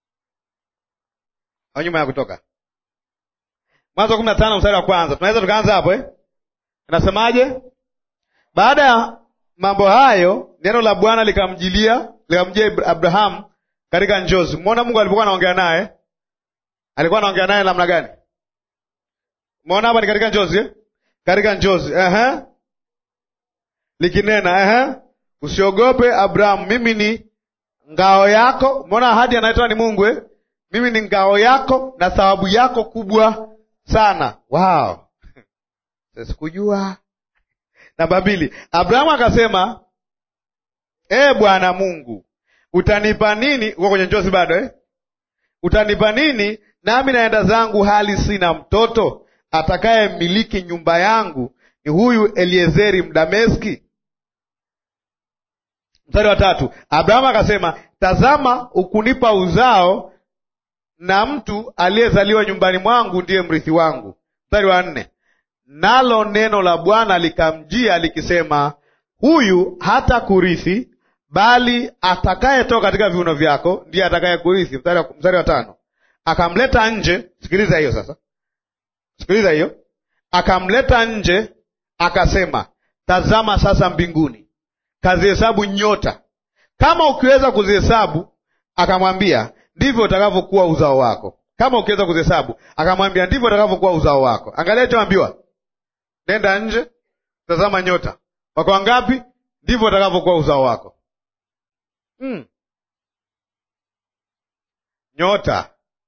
au nyuma ya Kutoka? Mwanzo kumi na tano mstari wa kwanza tunaweza tukaanza hapo eh? Inasemaje? Baada ya mambo hayo, neno la Bwana likamjilia likamjia Abrahamu katika njozi. Mwona Mungu alipokuwa anaongea naye, alikuwa anaongea naye namna gani? Mwona hapa ni katika njozi eh? Katika njozi uh-huh. Likinena uh-huh. Usiogope Abrahamu, mimi ni ngao yako. Mwona ahadi anaitwa ni Mungu eh? Mimi ni ngao yako na thawabu yako kubwa sana. Wow. Sikujua. Namba mbili, Abrahamu akasema, ee Bwana Mungu, utanipa nini? Uko kwenye njozi bado eh? Utanipa nini nami naenda zangu hali sina mtoto? Atakaye miliki nyumba yangu ni huyu Eliezeri Mdameski. Mstari wa tatu, Abrahamu akasema, tazama, ukunipa uzao na mtu aliyezaliwa nyumbani mwangu ndiye mrithi wangu. Mstari wa nne, nalo neno la Bwana likamjia likisema, huyu hata kurithi, bali atakayetoka katika viuno vyako ndiye atakaye kurithi. Mstari wa tano, akamleta nje. Sikiliza hiyo sasa, sikiliza hiyo. Akamleta nje, akasema, tazama sasa mbinguni, kazihesabu nyota, kama ukiweza kuzihesabu. Akamwambia, ndivyo utakavyokuwa uzao wako. Kama ukiweza kuzihesabu, akamwambia, ndivyo utakavyokuwa uzao wako. Angalia choambiwa Nenda nje, tazama nyota, wako wangapi? Ndivyo utakavyokuwa uzao wako. hmm. Nyota.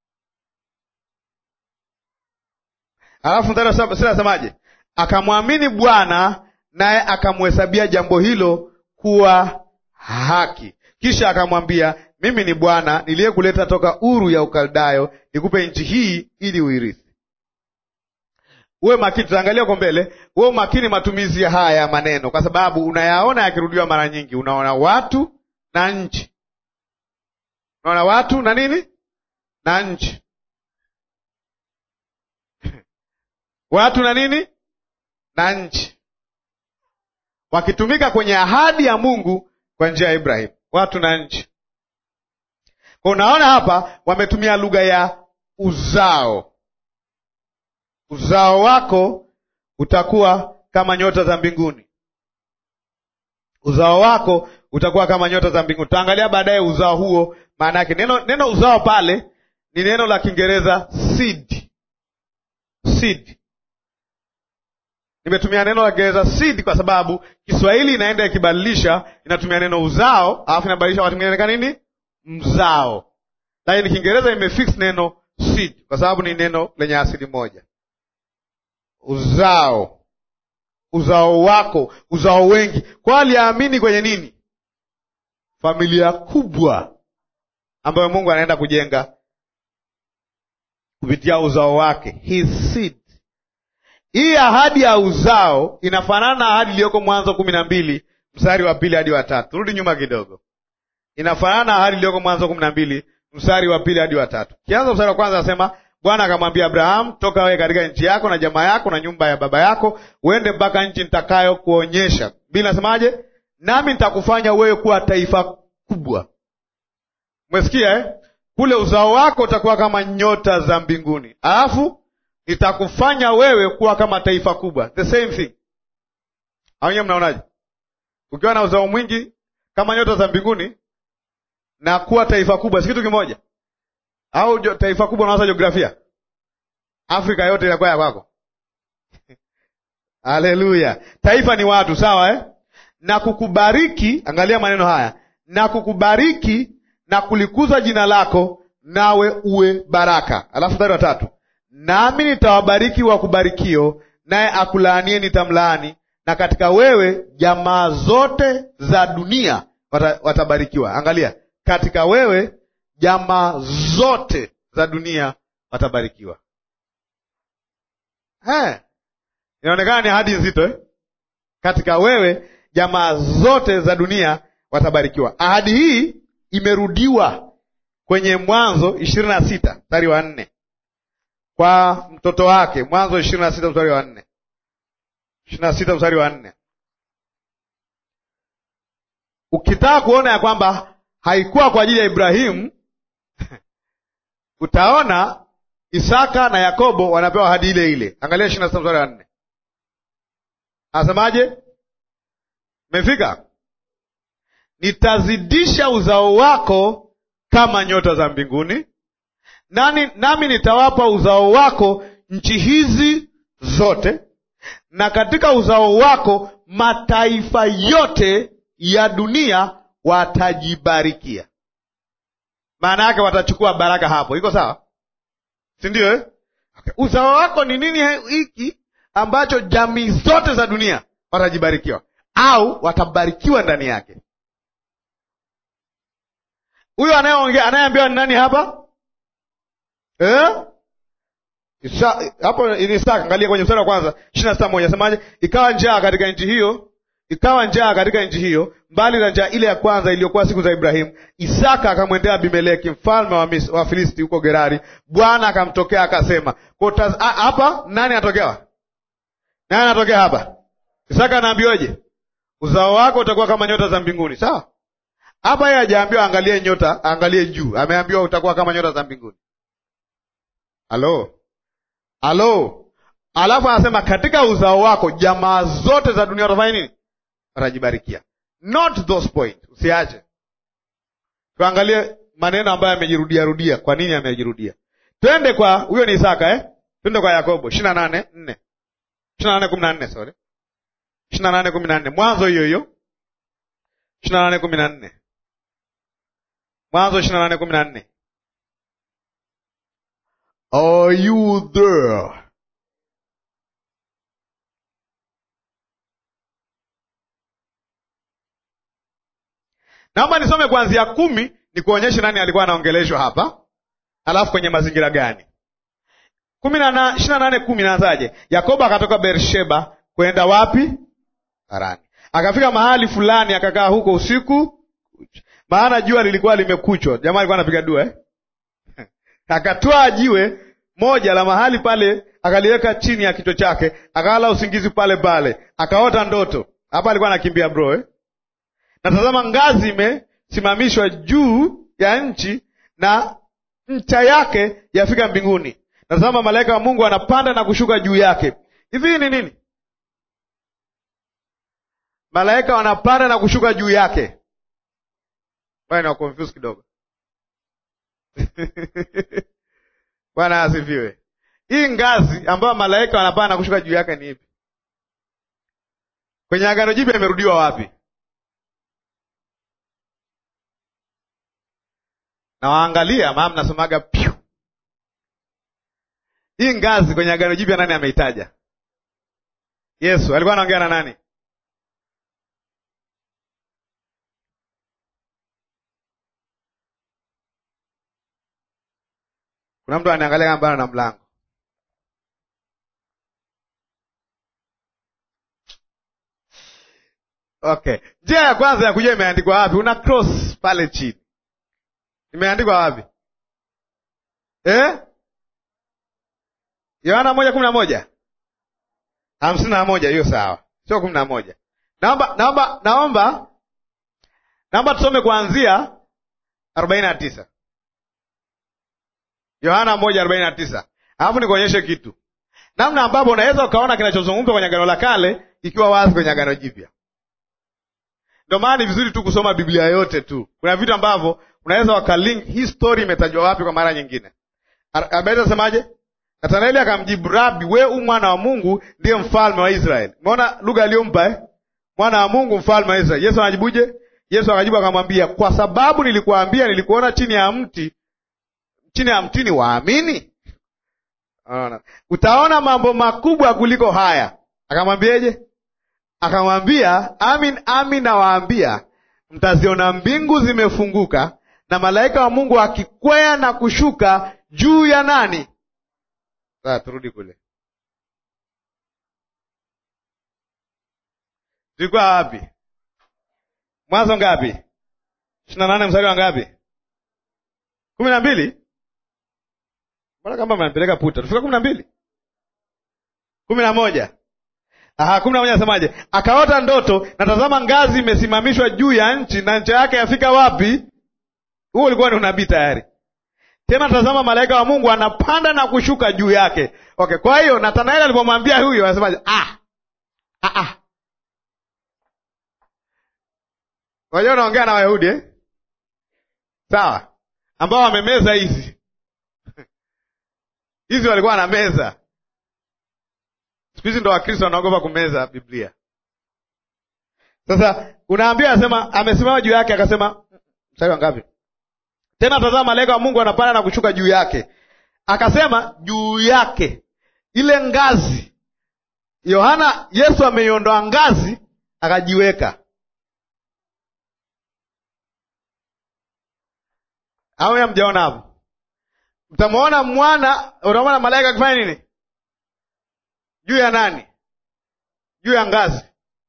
Alafu mstari asemaje? Akamwamini Bwana naye akamhesabia jambo hilo kuwa haki. Kisha akamwambia, mimi ni Bwana niliyekuleta toka Uru ya Ukaldayo nikupe nchi hii ili uirithi. Uwe makini, tutaangalia huko mbele. Uwe makini matumizi ya haya ya maneno, kwa sababu unayaona yakirudiwa mara nyingi. Unaona watu na nchi, unaona watu na nini na nchi watu na nini na nchi, wakitumika kwenye ahadi ya Mungu kwa njia ya Ibrahimu, watu na nchi. Kwa unaona hapa wametumia lugha ya uzao uzao wako utakuwa kama nyota za mbinguni. Uzao wako utakuwa kama nyota za mbinguni. Tutaangalia baadaye uzao huo maana yake. Neno, neno uzao pale ni neno la Kiingereza seed. Seed. Nimetumia neno la Kiingereza seed kwa sababu Kiswahili inaenda ikibadilisha, inatumia neno uzao alafu inabadilisha wakati mwingine nini, mzao, lakini Kiingereza imefix neno seed kwa sababu ni neno lenye asili moja uzao uzao wako, uzao wengi. Kwa aliamini kwenye nini? Familia kubwa ambayo Mungu anaenda kujenga kupitia uzao wake, his seed. Hii ahadi ya uzao inafanana na ahadi iliyoko Mwanzo kumi na mbili mstari wa pili hadi wa tatu. Rudi nyuma kidogo, inafanana na ahadi iliyoko Mwanzo kumi na mbili mstari wa pili hadi wa tatu. Kianza mstari wa kwanza anasema Bwana akamwambia Abrahamu, toka wewe katika nchi yako na jamaa yako na nyumba ya baba yako, uende mpaka nchi nitakayo kuonyesha. Bili nasemaje? Nami nitakufanya wewe kuwa taifa kubwa. Umesikia eh? Kule uzao wako utakuwa kama nyota za mbinguni, alafu nitakufanya wewe kuwa kama taifa kubwa. The same thing. Au nyewe mnaonaje? Ukiwa na uzao mwingi kama nyota za mbinguni na kuwa taifa kubwa, si kitu kimoja? Au taifa kubwa unawaza jiografia, Afrika yote inakuwa ya kwako. Haleluya! Taifa ni watu, sawa eh? na kukubariki. Angalia maneno haya, na kukubariki na kulikuza jina lako, nawe uwe baraka. Alafu mstari wa tatu, nami nitawabariki wakubarikio, naye akulaanie nitamlaani, na katika wewe jamaa zote za dunia wata, watabarikiwa. Angalia, katika wewe jamaa zote za dunia watabarikiwa. He, inaonekana ni ahadi nzito eh? Katika wewe jamaa zote za dunia watabarikiwa. Ahadi hii imerudiwa kwenye Mwanzo ishirini na sita mstari wa nne kwa mtoto wake. Mwanzo ishirini na sita mstari wa nne ishirini na sita mstari wa nne Ukitaka kuona ya kwamba haikuwa kwa ajili ya Ibrahimu utaona Isaka na Yakobo wanapewa ahadi ile ile. Angalia ishirini na sita mstari wa nne anasemaje? Mefika, nitazidisha uzao wako kama nyota za mbinguni, nani nami nitawapa uzao wako nchi hizi zote, na katika uzao wako mataifa yote ya dunia watajibarikia. Maana yake watachukua baraka hapo. Iko sawa, si ndio eh? Okay. Uzao wako ni nini hiki ambacho jamii zote za dunia watajibarikiwa au watabarikiwa ndani yake? Huyo anayeongea anayeambiwa ni nani hapa eh? Isa, hapo ni Isaka. Angalia kwenye mstari wa kwanza ishirini na sita moja asemaje? Ikawa njaa katika nchi hiyo, ikawa njaa katika nchi hiyo, mbali na njaa ile ya kwanza iliyokuwa siku za Ibrahimu. Isaka akamwendea Abimeleki mfalme wa Mis- wa Filisti huko Gerari. Bwana akamtokea akasema, kwa utaz- a- hapa nani anatokewa? Nani anatokea hapa? Isaka anaambiwaje? Uzao wako utakuwa kama nyota za mbinguni. Sawa, hapa yeye hajaambiwa angalie nyota, angalie juu. Ameambiwa utakuwa kama nyota za mbinguni. Halo, halo. Alafu anasema katika uzao wako jamaa zote za dunia watafanya nini? Watajibarikia. Not those point, usiache. Tuangalie maneno ambayo yamejirudia rudia. Kwa nini yamejirudia? Twende kwa huyo ni Isaka eh? Twende kwa Yakobo ishirini na nane nne ishirini na nane kumi na nne sorry, ishirini na nane kumi na nne Mwanzo hiyo hiyo ishirini na nane kumi na nne Mwanzo ishirini na nane kumi na nne Are you there? Naomba nisome kuanzia kumi ni kuonyesha nani alikuwa anaongeleshwa hapa, alafu kwenye mazingira gani. kumi na ishirini na nane kumi naanzaje? Yakobo akatoka Beersheba kwenda wapi? Harani. Akafika mahali fulani, akakaa huko usiku, maana jua lilikuwa limekuchwa. Jamaa alikuwa anapiga dua eh? Akatwaa jiwe moja la mahali pale, akaliweka chini ya kichwa chake, akalala usingizi pale pale, akaota ndoto. Hapa alikuwa anakimbia bro eh? na tazama, ngazi imesimamishwa juu ya nchi na ncha yake yafika mbinguni. Na tazama, malaika wa Mungu anapanda na kushuka juu yake. Hivi ni nini? Malaika wanapanda na kushuka juu yake. Na confuse kidogo Bwana asifiwe. Hii ngazi ambayo malaika wanapanda na kushuka juu yake ni ipi? Kwenye Agano Jipya imerudiwa wapi? na waangalia maa mnasomaga pyu. Hii ngazi kwenye Agano Jipya nani ameitaja? Yesu alikuwa anaongea na nani? Kuna mtu aniangalia kama bana na mlango. Okay, njia ya kwanza ya kujua imeandikwa wapi, una cross pale chini imeandikwa wapi eh? Yohana moja kumi na moja hamsini na moja hiyo sawa, sio kumi na moja. Naomba naomba naomba naomba tusome kuanzia arobaini na tisa Yohana moja arobaini na tisa alafu nikuonyeshe kitu, namna ambapo unaweza ukaona kinachozungumzwa kwenye Agano la Kale ikiwa wazi kwenye Agano Jipya. Ndio maana ni vizuri tu kusoma Biblia yote tu. Kuna vitu ambavyo unaweza wakalink hii story imetajwa wapi kwa mara nyingine. Abaita asemaje? Nathanaeli akamjibu, Rabi, we u mwana wa Mungu ndiye mfalme wa Israeli. Umeona lugha aliyompa eh? Mwana wa Mungu, mfalme wa Israeli. Yesu anajibuje? Yesu akajibu akamwambia, kwa sababu nilikuambia, nilikuona chini ya mti, chini ya mtini, waamini? Unaona, utaona mambo makubwa kuliko haya. Akamwambieje? akamwambia, amin amin nawaambia, mtaziona mbingu zimefunguka na malaika wa Mungu akikwea na kushuka juu ya nani? Sasa turudi kule, tulikuwa wapi? Mwanzo ngapi? ishirini na nane mstari wa ngapi? kumi na mbili. Mbona kama mnapeleka puta? Tufika kumi na mbili, kumi na moja. Aha, kumi na moja nasemaje? Akaota ndoto, na tazama, ngazi imesimamishwa juu ya nchi, na ncha yake yafika wapi? Huo ulikuwa ni unabii tayari. Tena tazama, malaika wa Mungu anapanda na kushuka juu yake. Okay, kwa hiyo Nathanaeli alipomwambia huyo, anasemaje? Ah, ah, ah. Wajua unaongea na Wayahudi eh? Sawa, ambao wamemeza hizi hizi, walikuwa na meza. Siku hizi ndo Wakristo wanaogopa kumeza Biblia. Sasa unaambia, anasema amesimama juu yake, akasema mstari wa ngapi? Tena tazama, malaika wa Mungu anapanda na kushuka juu yake. Akasema juu yake ile ngazi, Yohana, Yesu ameiondoa ngazi, akajiweka au hamjaona hapo? Mtamwona mwana, utamwona malaika akifanya nini juu ya nani? Juu ya ngazi.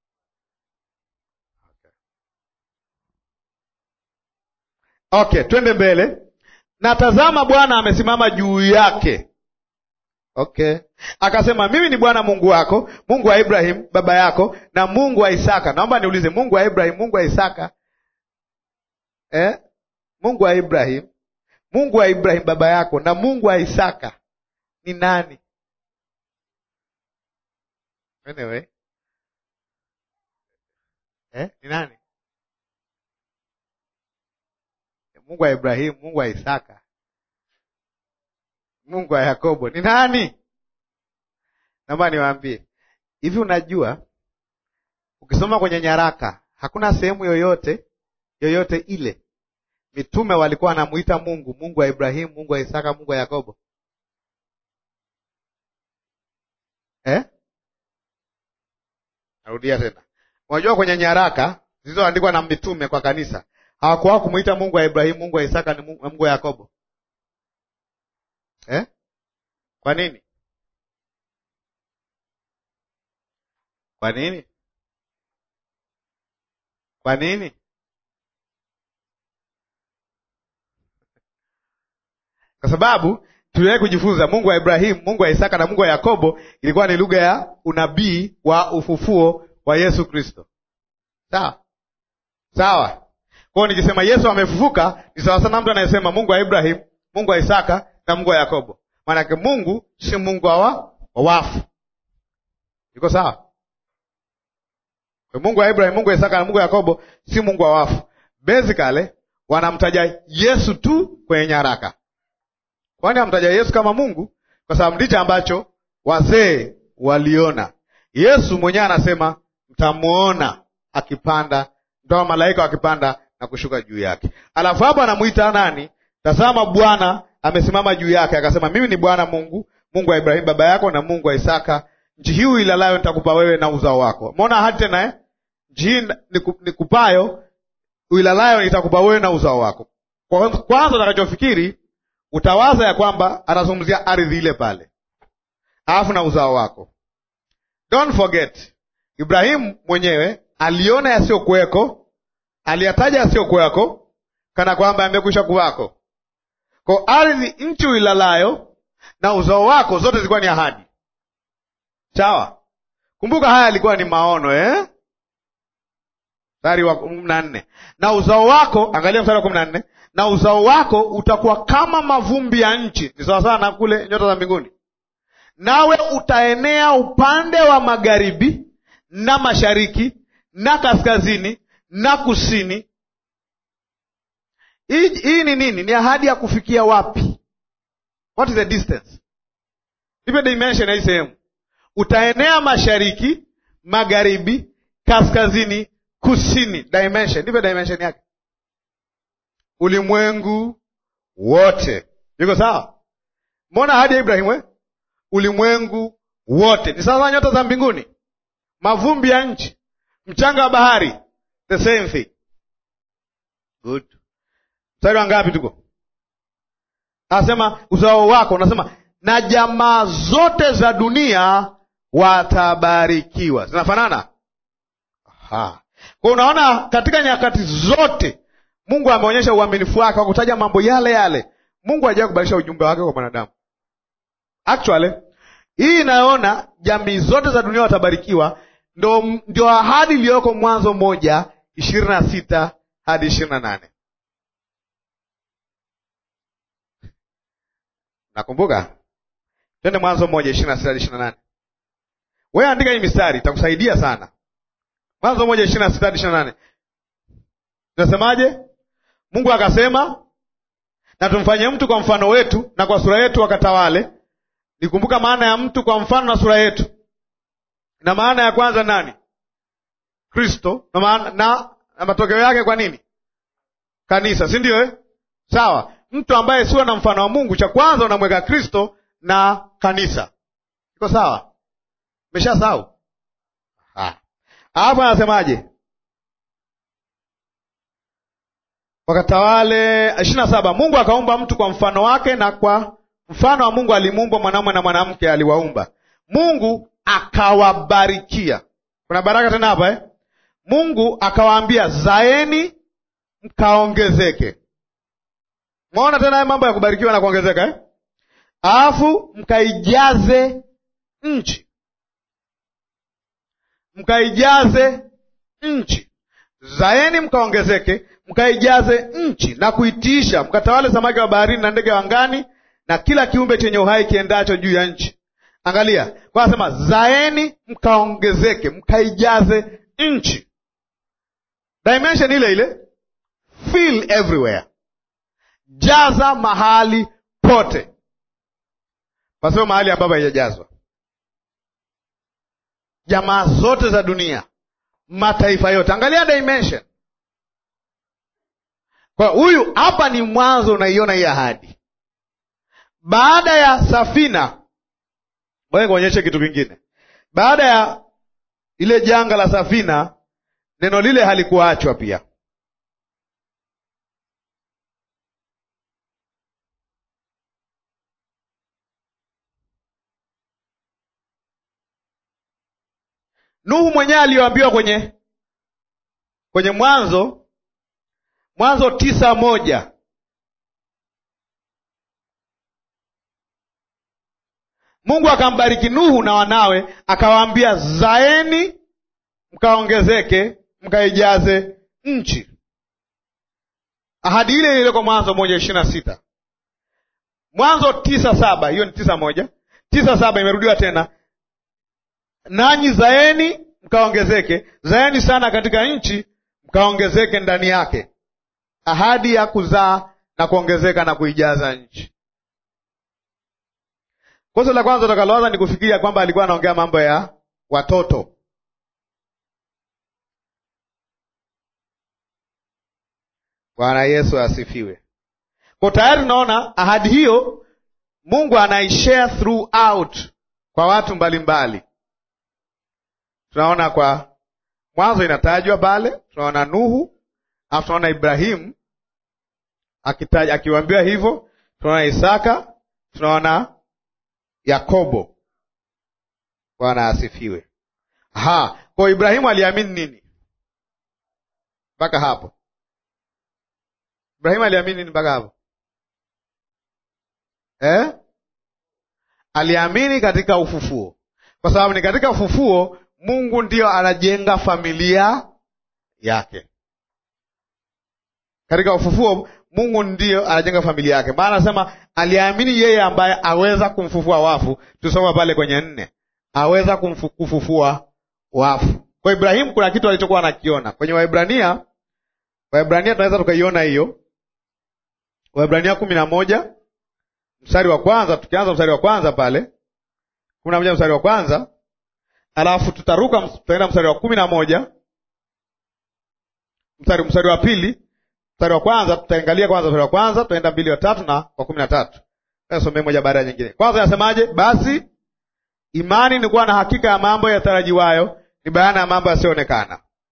Okay, twende mbele. Na tazama, Bwana amesimama juu yake. Okay, akasema, mimi ni Bwana Mungu wako, Mungu wa Ibrahim baba yako, na Mungu wa Isaka. Naomba niulize, Mungu wa Ibrahim, Mungu wa Isaka eh? Mungu wa Ibrahim, Mungu wa Ibrahim baba yako na Mungu wa Isaka ni nani? Anyway. Eh, ni nani? Mungu wa Ibrahimu, Mungu wa Isaka, Mungu wa Yakobo ni nani? Naomba niwaambie hivi, unajua ukisoma kwenye nyaraka hakuna sehemu yoyote yoyote ile mitume walikuwa wanamuita Mungu Mungu wa Ibrahimu, Mungu wa Isaka, Mungu wa Yakobo eh? Narudia tena, unajua kwenye nyaraka zilizoandikwa na mitume kwa kanisa hawakuwa kumuita Mungu wa Ibrahimu, Mungu wa Isaka ni Mungu, Mungu wa Yakobo eh? Kwa nini? Kwa nini? Kwa nini? Kwa sababu tuliwahi kujifunza Mungu wa Ibrahimu, Mungu wa Isaka na Mungu wa Yakobo ilikuwa ni lugha ya unabii wa ufufuo wa Yesu Kristo. Sawa sawa. Kwa hiyo nikisema Yesu amefufuka ni sawa sana mtu anayesema Mungu wa Ibrahimu, Mungu wa Isaka na Mungu wa Yakobo. Maanake Mungu si Mungu wa wa wafu. Iko sawa? Kwa Mungu wa Ibrahimu, Mungu wa Isaka na Mungu wa Yakobo si Mungu wa wafu. Basically wanamtaja Yesu tu kwenye nyaraka. Kwani amtaja Yesu kama Mungu kwa sababu ndicho ambacho wazee waliona. Yesu mwenyewe anasema mtamwona akipanda, mtaona malaika wakipanda na kushuka juu yake. Alafu hapo anamwita nani? Tazama, Bwana amesimama juu yake, akasema mimi ni Bwana Mungu, Mungu wa Ibrahimu baba yako na Mungu wa Isaka. Nchi hii uilalayo nitakupa wewe na uzao wako. Umeona ahadi tena eh? Nchi hii nikupayo uilalayo nitakupa wewe na uzao wako. Kwanza utakachofikiri utawaza ya kwamba anazungumzia ardhi ile pale, alafu na uzao wako. Don't forget, Ibrahimu mwenyewe aliona yasiyokuweko, aliyataja yasiyokuweko kana kwamba yamekwisha kuwako. Kwa ardhi, nchi uilalayo na uzao wako, zote zilikuwa ni ahadi. Sawa, kumbuka haya yalikuwa ni maono eh? Mstari wa kumi na nne na uzao wako, angalia mstari wa kumi na nne na uzao wako utakuwa kama mavumbi ya nchi. Ni sawasawa na kule nyota za mbinguni. Nawe utaenea upande wa magharibi na mashariki na kaskazini na kusini. Hii, hii ni nini? Ni ahadi ya kufikia wapi? What is the distance? Ipe dimension ya hii sehemu. Utaenea mashariki, magharibi, kaskazini, kusini. Dimension, ndipe dimension yake ulimwengu wote. Iko sawa? Mbona ahadi ya Ibrahimu eh? Ulimwengu wote ni sawa nyota za mbinguni, mavumbi ya nchi. mchanga wa bahari the same thing. Good. Mstari wa ngapi tuko? Anasema uzao wako, unasema na jamaa zote za dunia watabarikiwa. Zinafanana? Aha. Kwa unaona katika nyakati zote Mungu ameonyesha uaminifu wake wa kutaja mambo yale yale. Mungu hajawahi kubadilisha ujumbe wake kwa mwanadamu. Actually, hii inayoona jamii zote za dunia watabarikiwa ndo ndio ahadi iliyoko Mwanzo moja ishirini na sita hadi ishirini na nane. Nakumbuka? Twende Mwanzo moja ishirini na sita hadi ishirini na nane. Wewe andika hii mistari itakusaidia sana. Mwanzo moja ishirini na sita hadi ishirini na nane. Nasemaje? Mungu akasema, na tumfanye mtu kwa mfano wetu na kwa sura yetu wakatawale. Nikumbuka maana ya mtu kwa mfano na sura yetu, na maana ya kwanza nani? Kristo, na, maana, na, na matokeo yake kwa nini? Kanisa, si ndio eh? Sawa, mtu ambaye sio na mfano wa Mungu, cha kwanza unamweka Kristo na kanisa. Iko sawa? Mesha sawa? Hapo anasemaje? Wakatawale. ishirini na saba. Mungu akaumba mtu kwa mfano wake, na kwa mfano wa Mungu alimuumba mwanamume na mwanamke aliwaumba. Mungu akawabarikia. Kuna baraka tena hapa eh? Mungu akawaambia zaeni mkaongezeke. Mwaona tena haya mambo ya kubarikiwa na kuongezeka eh? Alafu mkaijaze nchi, mkaijaze nchi. Zaeni mkaongezeke, mkaijaze nchi na kuitiisha, mkatawale samaki wa baharini na ndege wa angani na kila kiumbe chenye uhai kiendacho juu ya nchi. Angalia kwa anasema zaeni mkaongezeke, mkaijaze nchi. Dimension ile ile, fill everywhere, jaza mahali pote, pasio mahali ambapo haijajazwa. Jamaa zote za dunia, mataifa yote, angalia dimension. Kwa huyu hapa ni mwanzo, unaiona hii ahadi. Baada ya safina, ngoja kuonyeshe kitu kingine. Baada ya ile janga la safina, neno lile halikuachwa pia. Nuhu mwenyewe aliyoambiwa kwenye kwenye Mwanzo Mwanzo tisa moja Mungu akambariki Nuhu na wanawe, akawaambia zaeni mkaongezeke, mkaijaze nchi. Ahadi ile ile kwa Mwanzo moja ishirini na sita Mwanzo tisa saba hiyo ni tisa moja tisa saba imerudiwa tena, nanyi zaeni mkaongezeke, zaeni sana katika nchi, mkaongezeke ndani yake. Ahadi ya kuzaa na kuongezeka na kuijaza nchi. Kosa la kwanza utakaloanza ni kufikiria kwamba alikuwa anaongea mambo ya watoto. Bwana Yesu asifiwe. Kwa tayari tunaona ahadi hiyo Mungu anaishare throughout kwa watu mbalimbali mbali. Tunaona kwa mwanzo inatajwa pale, tunaona Nuhu, alafu tunaona Ibrahimu akitaja akiwaambiwa hivyo, tunaona Isaka, tunaona Yakobo. Bwana asifiwe. Aha, kwa Ibrahimu aliamini nini mpaka hapo? Ibrahimu aliamini nini mpaka hapo eh? Aliamini katika ufufuo, kwa sababu ni katika ufufuo Mungu ndiyo anajenga familia yake. Katika ufufuo Mungu ndiyo anajenga familia yake, maana anasema aliamini yeye ambaye aweza kumfufua wafu. Tusoma pale kwenye nne, aweza kumfu, kufufua wafu. Kwa Ibrahimu kuna kitu alichokuwa anakiona kwenye Waebrania. Waebrania tunaweza tukaiona hiyo, Waebrania kumi na moja mstari wa kwanza, tukianza mstari wa kwanza pale kumi na moja mstari wa kwanza alafu tutaruka tutaenda mstari wa kumi na moja mstari mstari wa pili mstari wa kwanza tutaangalia kwanza mstari wa kwanza tutaenda mbili wa tatu na kwa kumi na tatu somee moja baada ya nyingine. Kwanza yasemaje? Basi imani ni kuwa na hakika ya mambo yatarajiwayo, ni bayana ya mambo yasiyoonekana.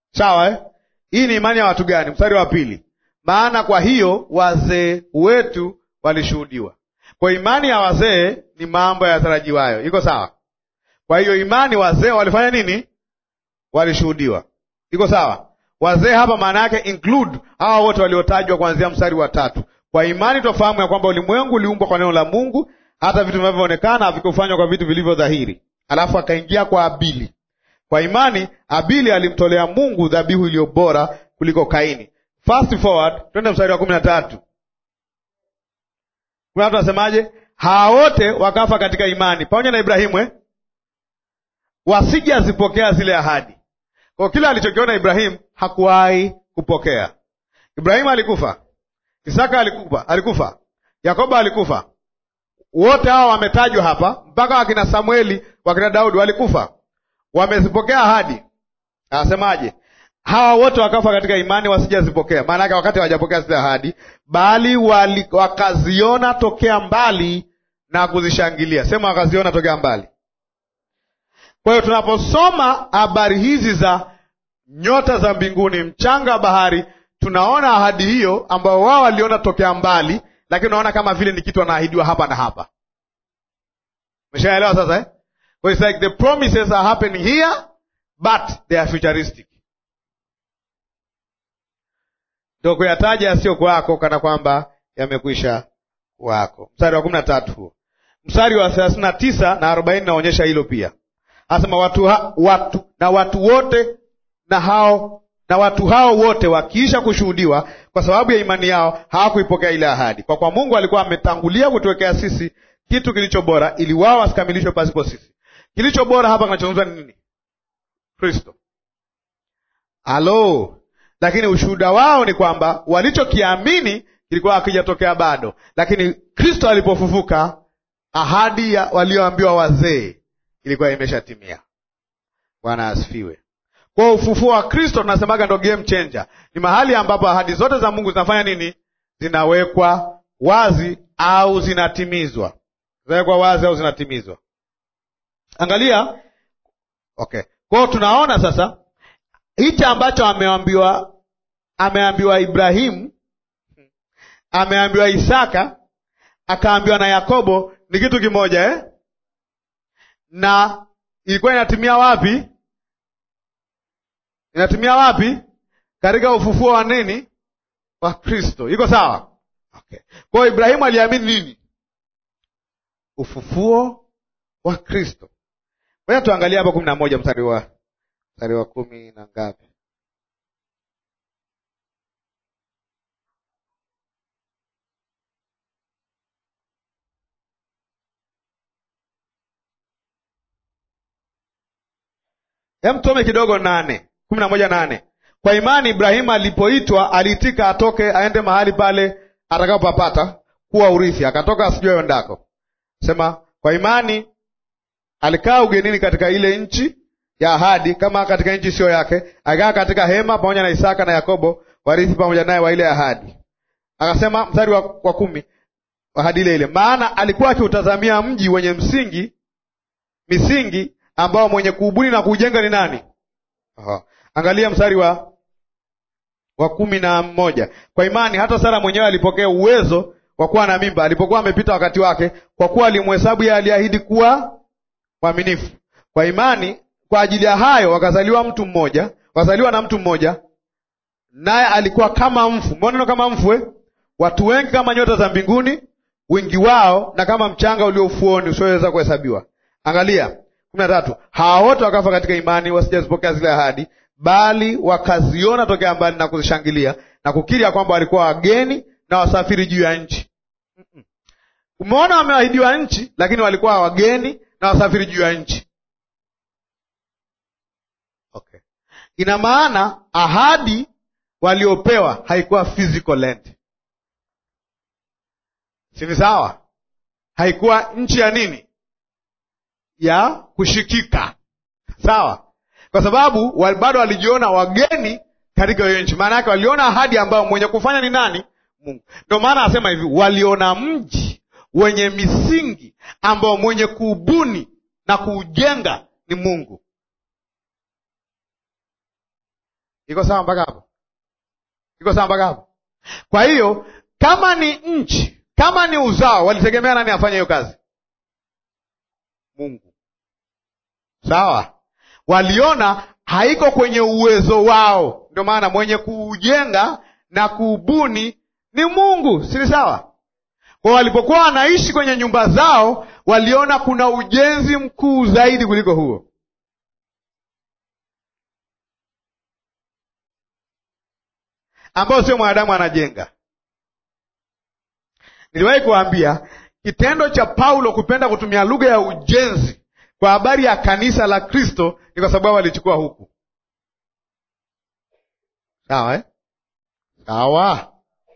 Sawa eh? Hii ni imani ya watu gani? Mstari wa pili, maana kwa hiyo wazee wetu walishuhudiwa. Kwa imani ya wazee ni mambo yatarajiwayo. Iko sawa? Kwa hiyo imani wazee walifanya nini? Walishuhudiwa. Iko sawa? Wazee hapa maana yake include hawa wote waliotajwa kuanzia mstari wa tatu. Kwa imani twafahamu ya kwamba ulimwengu uliumbwa kwa neno la Mungu, hata vitu vinavyoonekana havikufanywa kwa vitu vilivyo dhahiri. Alafu akaingia kwa Abili. Kwa imani Abili alimtolea Mungu dhabihu iliyo bora kuliko Kaini. Fast forward, twende mstari wa kumi na tatu. Kuna watu wasemaje? Hawa wote wakafa katika imani pamoja na Ibrahimu eh? wasije azipokea zile ahadi. Kwa kile alichokiona Ibrahimu hakuwahi kupokea. Ibrahimu alikufa, Isaka alikufa, alikufa, Yakobo alikufa. Wote hawa wametajwa hapa, mpaka wakina Samueli, wakina Daudi walikufa, wamezipokea ahadi. Anasemaje? hawa wote wakafa katika imani, wasijazipokea. Maana yake wakati hawajapokea zile ahadi, bali wali, wakaziona tokea mbali na kuzishangilia. Sema wakaziona tokea mbali. Kwa hiyo tunaposoma habari hizi za nyota za mbinguni, mchanga wa bahari, tunaona ahadi hiyo ambayo wao waliona tokea mbali, lakini unaona kama vile ni kitu anaahidiwa hapa na hapa. Umeshaelewa sasa eh? So it's like the promises are happening here but they are futuristic. Ndio kuyataja yasiyo kwako kana kwamba yamekwisha kwako. Mstari wa kumi na tatu huo, mstari wa thelathini na tisa na arobaini naonyesha hilo pia. Anasema watu, ha, watu na watu wote na hao na watu hao wote wakiisha kushuhudiwa kwa sababu ya imani yao hawakuipokea ile ahadi, kwa kuwa Mungu alikuwa ametangulia kutuwekea sisi kitu kilicho bora, ili wao wasikamilishwe pasipo sisi. Kilicho bora hapa kinachozungumzwa ni nini? Kristo. Halo, lakini ushuhuda wao ni kwamba walichokiamini kilikuwa hakijatokea bado, lakini Kristo alipofufuka, ahadi ya walioambiwa wazee ilikuwa imeshatimia. Bwana asifiwe. Kwa ufufuo wa Kristo tunasemaga ndo game changer, ni mahali ambapo ahadi zote za Mungu zinafanya nini? Zinawekwa wazi au zinatimizwa, zinawekwa wazi au zinatimizwa. Angalia, okay. Kwao tunaona sasa hichi ambacho ameambiwa ameambiwa Ibrahimu, ameambiwa Isaka, akaambiwa na Yakobo ni kitu kimoja eh? na ilikuwa inatimia wapi? Inatimia wapi? Katika ufufuo wa nini? Wa Kristo. Iko sawa? Okay. Kwa hiyo Ibrahimu aliamini nini? Ufufuo wa Kristo. Ngoja tuangalie hapa kumi na moja mstari wa mstari wa kumi na ngapi? Hem, tusome kidogo nane kumi na moja nane. Kwa imani Ibrahimu alipoitwa aliitika atoke aende mahali pale atakapopapata kuwa urithi, akatoka asijue endako. Sema kwa imani alikaa ugenini katika ile nchi ya ahadi, kama katika nchi siyo yake, akakaa katika hema pamoja na Isaka na Yakobo warithi pamoja naye wa ile ahadi. Akasema mstari wa, wa kumi ahadi ile ile, maana alikuwa akiutazamia mji wenye msingi misingi ambao mwenye kuubuni na kuujenga ni nani? Aha. Angalia mstari wa wa kumi na moja. Kwa imani hata Sara mwenyewe alipokea uwezo wa kuwa na mimba alipokuwa amepita wakati wake, kwa kuwa alimhesabu yeye aliahidi kuwa mwaminifu. Kwa imani, kwa ajili ya hayo wakazaliwa mtu mmoja, wakazaliwa na mtu mmoja, naye alikuwa kama mfu. Mbona neno kama mfu eh? Watu wengi kama nyota za mbinguni, wingi wao na kama mchanga ulio ufuoni usioweza kuhesabiwa. Angalia kumi na tatu. Hawa wote wakafa katika imani, wasijazipokea zile ahadi, bali wakaziona tokea mbali na kuzishangilia na kukiri ya kwamba walikuwa wageni na wasafiri juu ya nchi. Umeona, wameahidiwa nchi, lakini walikuwa wageni na wasafiri juu ya nchi. Okay, ina maana ahadi waliopewa haikuwa physical land, si ni sawa? Haikuwa nchi ya nini ya kushikika, sawa? Kwa sababu bado walijiona wageni katika hiyo nchi. Maana yake waliona ahadi ambayo mwenye kufanya ni nani? Mungu. Ndio maana anasema hivi, waliona mji wenye misingi ambao mwenye kuubuni na kuujenga ni Mungu. iko sawa mpaka hapo? Iko sawa mpaka hapo? Kwa hiyo kama ni nchi, kama ni uzao, walitegemea nani afanye hiyo kazi? Mungu. Sawa, waliona haiko kwenye uwezo wao, ndio maana mwenye kuujenga na kuubuni ni Mungu, si sawa? Kwa walipokuwa wanaishi kwenye nyumba zao, waliona kuna ujenzi mkuu zaidi kuliko huo. ambao sio mwanadamu anajenga. Niliwahi kuwaambia kitendo cha Paulo kupenda kutumia lugha ya ujenzi kwa habari ya kanisa la Kristo ni kwa sababu alichukua huku. Sawa eh? Sawa.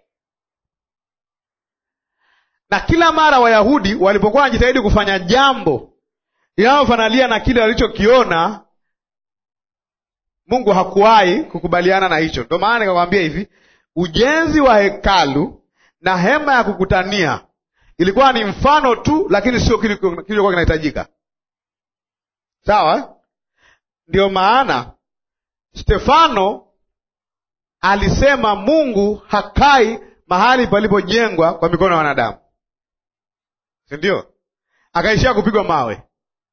Na kila mara Wayahudi walipokuwa wanajitahidi kufanya jambo linalofanalia na kile walichokiona, Mungu hakuwahi kukubaliana na hicho. Ndio maana nikakwambia hivi, ujenzi wa hekalu na hema ya kukutania ilikuwa ni mfano tu, lakini sio kilichokuwa kinahitajika. Sawa, ndio maana Stefano alisema Mungu hakai mahali palipojengwa kwa mikono ya wanadamu, si ndio? Akaishia kupigwa mawe.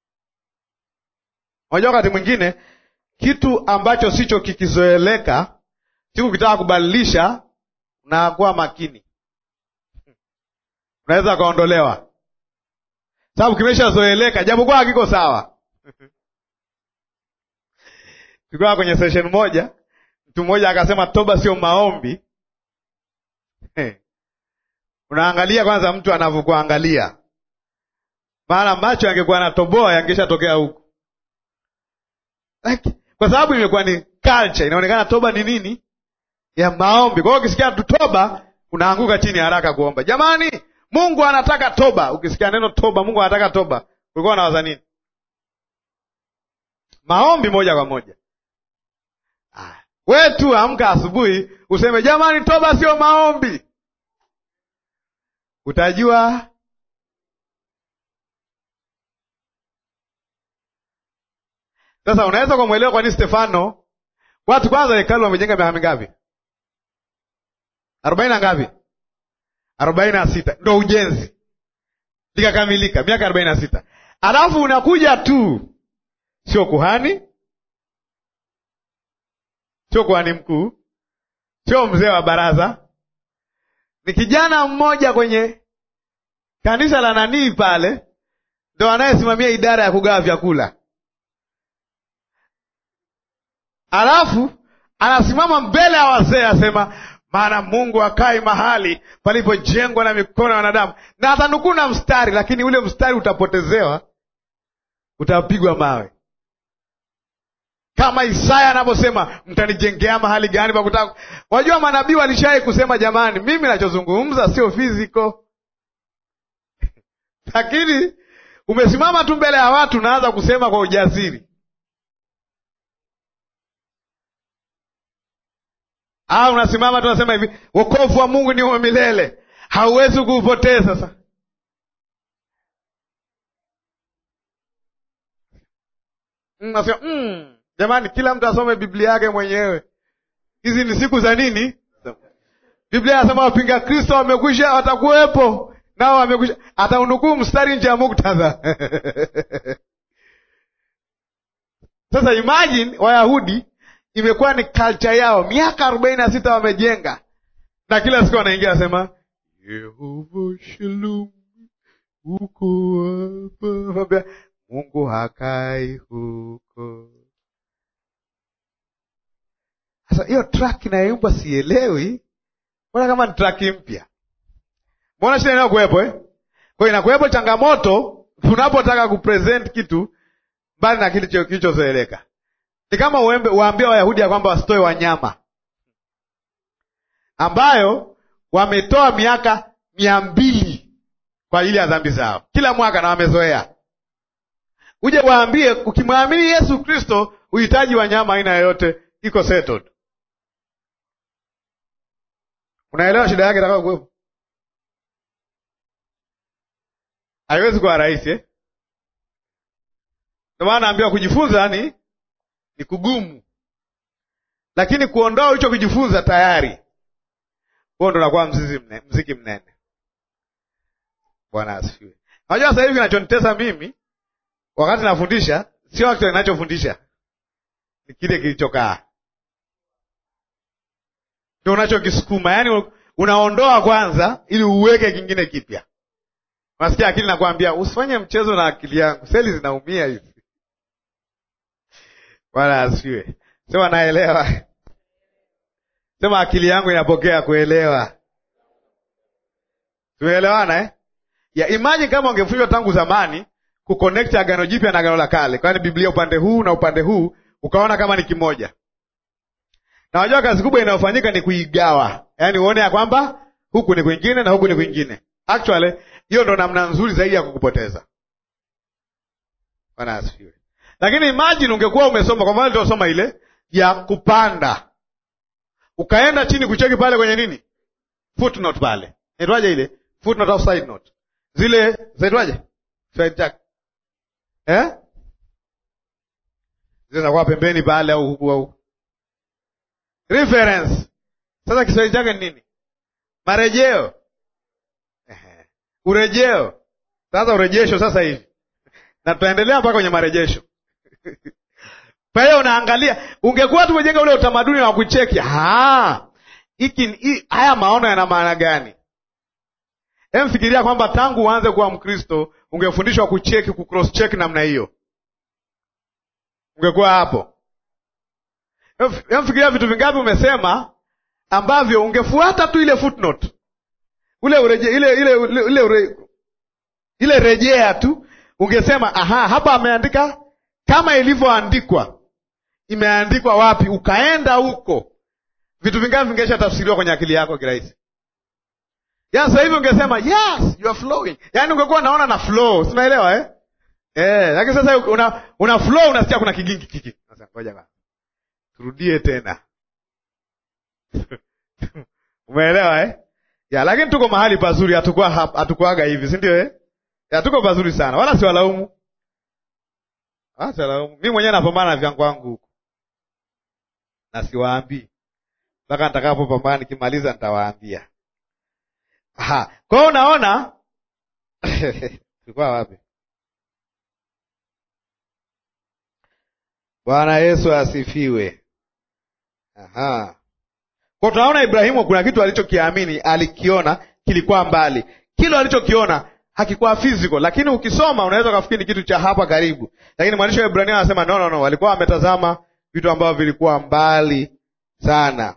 Unajua, wakati mwingine kitu ambacho sicho kikizoeleka, siku kitaka kubadilisha, unakuwa makini, unaweza ukaondolewa, sababu kimeshazoeleka, japokuwa hakiko sawa. Tulikuwa kwenye session moja, mtu mmoja akasema toba sio maombi. Unaangalia kwanza mtu anavyokuangalia, maana macho yangekuwa anatoboa yangeshatokea huku like, kwa sababu imekuwa ni culture, inaonekana toba ni nini ya maombi. Kwa hiyo ukisikia tu toba unaanguka chini haraka kuomba. Jamani, Mungu anataka toba. Ukisikia neno toba, Mungu anataka toba, ulikuwa unawaza nini? Maombi moja kwa moja. We tu amka asubuhi useme jamani, toba sio maombi, utajua Sasa unaweza kumwelewa kwa nini Stefano, watu kwanza hekalu wamejenga miaka mingapi? arobaini na ngapi? arobaini na sita ndo ujenzi likakamilika, miaka arobaini na sita alafu unakuja tu, sio kuhani, sio kuhani mkuu, sio mzee wa baraza, ni kijana mmoja kwenye kanisa la nanii pale, ndo anayesimamia idara ya kugawa vyakula alafu anasimama mbele ya wazee asema, maana Mungu akai mahali palipojengwa na mikono ya wanadamu, na atanukuu na mstari, lakini ule mstari utapotezewa, utapigwa mawe, kama Isaya anavyosema, mtanijengea mahali gani pa kutaka. Wajua manabii walishai kusema, jamani, mimi nachozungumza sio fiziko lakini umesimama tu mbele ya watu, unaanza kusema kwa ujasiri au unasimama tu unasema hivi, wokovu wa Mungu ni wa milele, hauwezi kuupoteza. Sasa nasema mm, jamani, kila mtu asome Biblia yake mwenyewe. Hizi ni siku za nini? Biblia inasema wapinga Kristo wamekwisha, watakuwepo nao wamekwisha. Ataunukuu mstari nje ya muktadha Sasa imagine Wayahudi imekuwa ni culture yao, miaka arobaini na sita wamejenga, na kila siku wanaingia wasema Yehova Shalom, uko hapa, Mungu hakai huko. Sasa hiyo track inayoimbwa sielewi, mbona kama ni track mpya? Mbona shida inayokuwepo eh? Kwa hiyo inakuwepo changamoto tunapotaka kupresent kitu mbali na kile kilichozoeleka ni kama waambia Wayahudi ya kwamba wasitoe wanyama ambayo wametoa miaka mia mbili kwa ajili ya dhambi zao kila mwaka na wamezoea. Uje waambie ukimwamini Yesu Kristo uhitaji wanyama aina yoyote iko settled. Unaelewa shida yake itakao kuwepo? Haiwezi kuwa rahisi eh? Ndio maana naambiwa kujifunza ni ni kugumu. lakini kuondoa ulichokijifunza tayari, huo ndo unakuwa mzizi mne, mziki mnene. Bwana asifiwe. Unajua sasa hivi kinachonitesa mimi wakati nafundisha sio wakati ninachofundisha, ni kile kilichokaa ndio unachokisukuma, yaani unaondoa kwanza ili uweke kingine kipya. Unasikia akili nakwambia usifanye mchezo na akili yangu, seli zinaumia hizi. Bwana asifiwe. Sema naelewa, sema akili yangu inapokea kuelewa. Tumeelewana eh? ya imagine kama ungefundishwa tangu zamani kuconnect agano jipya na agano la kale, kwani Biblia upande huu na upande huu ukaona kama ni kimoja. Na wajua kazi kubwa inayofanyika ni kuigawa, yaani uone ya kwamba huku ni kwingine na huku ni kwingine. Actually hiyo ndo namna nzuri zaidi ya kukupoteza. Bwana asifiwe. Lakini imagine ungekuwa umesoma kwa mfano tuosoma ile ya kupanda, ukaenda chini kucheki pale kwenye nini, footnote pale, inaitwaje ile footnote au side note, zile zaitwaje, side check eh, zile zinakuwa pembeni pale au huku au reference. Sasa Kiswahili chake ni nini? Marejeo, Ehe. urejeo. Sasa urejesho sasa hivi na tutaendelea mpaka kwenye marejesho. Kwa hiyo unaangalia, ungekuwa tumejenga ule utamaduni wa kucheki hiki, haya maono yana maana gani? Emfikiria kwamba tangu uanze kuwa Mkristo ungefundishwa kucheki, kucross check namna hiyo, ungekuwa hapo. Emfikiria vitu vingapi umesema ambavyo ungefuata tu ile footnote, ule ureje, ile ile ile, ile, ure, ile rejea tu ungesema aha, hapa ameandika kama ilivyoandikwa. Imeandikwa wapi? Ukaenda huko, vitu vingapi vingesha tafsiriwa kwenye akili yako kirahisi. Ya sasa hivi ungesema yes you are flowing, yaani ungekuwa naona na flow, sinaelewa eh? Eh, lakini sasa una, una flow unasikia kuna kigingi kiki. Sasa ngoja bana, turudie tena umeelewa eh? Ya, lakini tuko mahali pazuri, hatukuwa hatukuaga hivi, si ndio eh? Ya, tuko pazuri sana, wala siwalaumu, wala siwalaumu. Mimi mwenyewe napambana na vyangu wangu huko na siwaambii mpaka nitakapopambana, nikimaliza nitawaambia. Aha, kwa hiyo unaona tulikuwa wapi? Bwana Yesu asifiwe. Aha, kwa tunaona Ibrahimu kuna kitu alichokiamini, alikiona kilikuwa mbali, kile alichokiona hakikuwa physical, lakini ukisoma unaweza ukafikiri ni kitu cha hapa karibu, lakini mwandishi wa Ibrania anasema no, no, no, walikuwa wametazama vitu ambavyo vilikuwa mbali sana.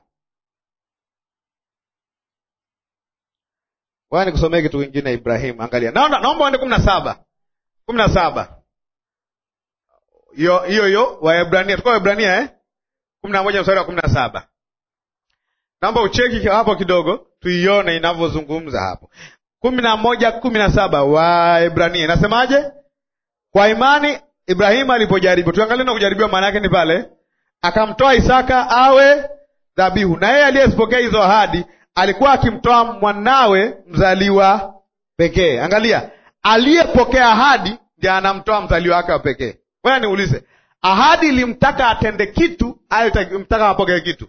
Waya nikusomee kitu kingine Ibrahimu, angalia, naomba naomba uende kumi na saba kumi na saba hiyo hiyo hiyo Waebrania, tuko Waebrania eh? kumi na moja mstari wa kumi na saba Naomba ucheki hapo kidogo, tuione inavyozungumza hapo kumi na moja kumi na saba Waebrania inasemaje? Kwa imani Ibrahimu alipojaribu, tuangalie na kujaribiwa maana yake ni pale akamtoa Isaka awe dhabihu, na yeye aliyezipokea hizo ahadi alikuwa akimtoa mwanawe mzaliwa pekee. Angalia, aliyepokea ahadi ndiye anamtoa mzaliwa wake wa pekee. Wewe niulize, ahadi ilimtaka atende kitu au ilimtaka apokee kitu?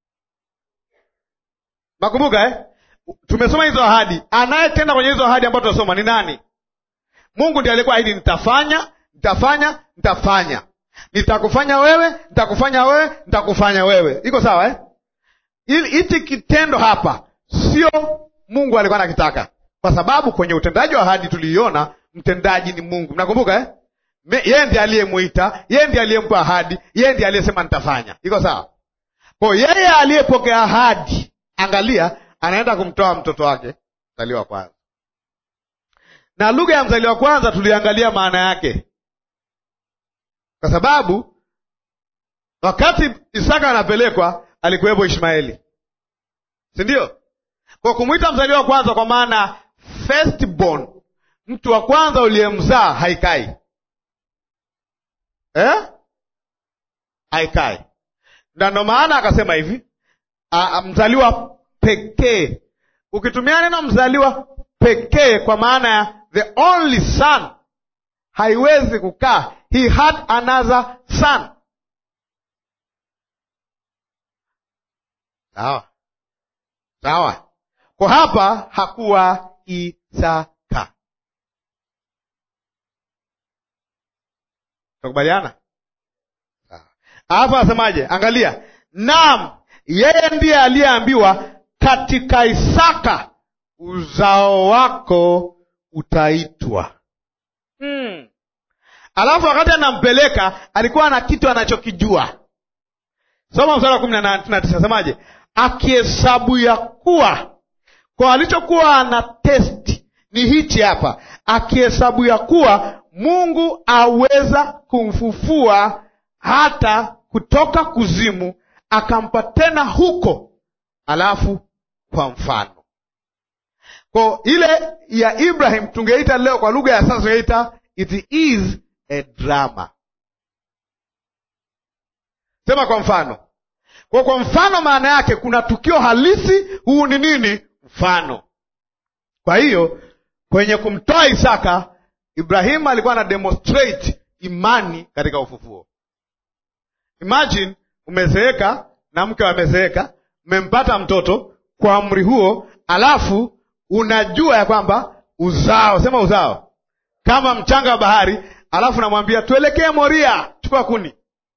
Nakumbuka eh? Tumesoma hizo ahadi. Anayetenda kwenye hizo ahadi ambazo tunasoma ni nani? Mungu ndiye alikuwa ahidi, nitafanya, nitafanya, nitafanya, nitakufanya wewe, nitakufanya wewe, nitakufanya wewe. Iko sawa eh? Hichi kitendo hapa sio Mungu alikuwa anakitaka, kwa sababu kwenye utendaji wa ahadi tuliiona mtendaji ni Mungu. Mnakumbuka eh? Yeye ndiye aliyemwita, yeye ndiye aliyempa ahadi, yeye ndiye aliyesema nitafanya. Iko sawa? Kwa yeye aliyepokea ahadi, angalia anaenda kumtoa mtoto wake mzaliwa wa kwanza, na lugha ya mzaliwa wa kwanza tuliangalia maana yake, kwa sababu wakati Isaka anapelekwa alikuwepo Ishmaeli, si ndio? Kwa kumwita mzaliwa wa kwanza, kwa maana firstborn, mtu wa kwanza uliyemzaa, haikai eh? haikai, na ndo maana akasema hivi a, mzaliwa pekee. Ukitumia neno mzaliwa pekee kwa maana ya the only son, haiwezi kukaa he had another son. Sawa sawa, kwa hapa hakuwa Isaka. Tukubaliana hapa, asemaje? Angalia, naam, yeye ndiye aliyeambiwa katika Isaka uzao wako utaitwa. hmm. Alafu wakati anampeleka alikuwa na kitu anachokijua. Soma mstari wa kumi na tisa, asemaje? Akihesabu ya kuwa kwa alichokuwa ana testi ni hichi hapa, akihesabu ya kuwa Mungu aweza kumfufua hata kutoka kuzimu, akampa tena huko, alafu kwa mfano. Kwa ile ya Ibrahim tungeita leo kwa lugha ya sasa tungeita it is a drama. Sema kwa mfano. Kwa kwa mfano, maana yake kuna tukio halisi. Huu ni nini? Mfano. Kwa hiyo kwenye kumtoa Isaka, Ibrahimu alikuwa ana demonstrate imani katika ufufuo. Imagine umezeeka na mke amezeeka, mmempata mtoto kwa umri huo, alafu unajua ya kwamba uzao, sema uzao kama mchanga wa bahari, alafu namwambia tuelekee Moria, chukua kuni.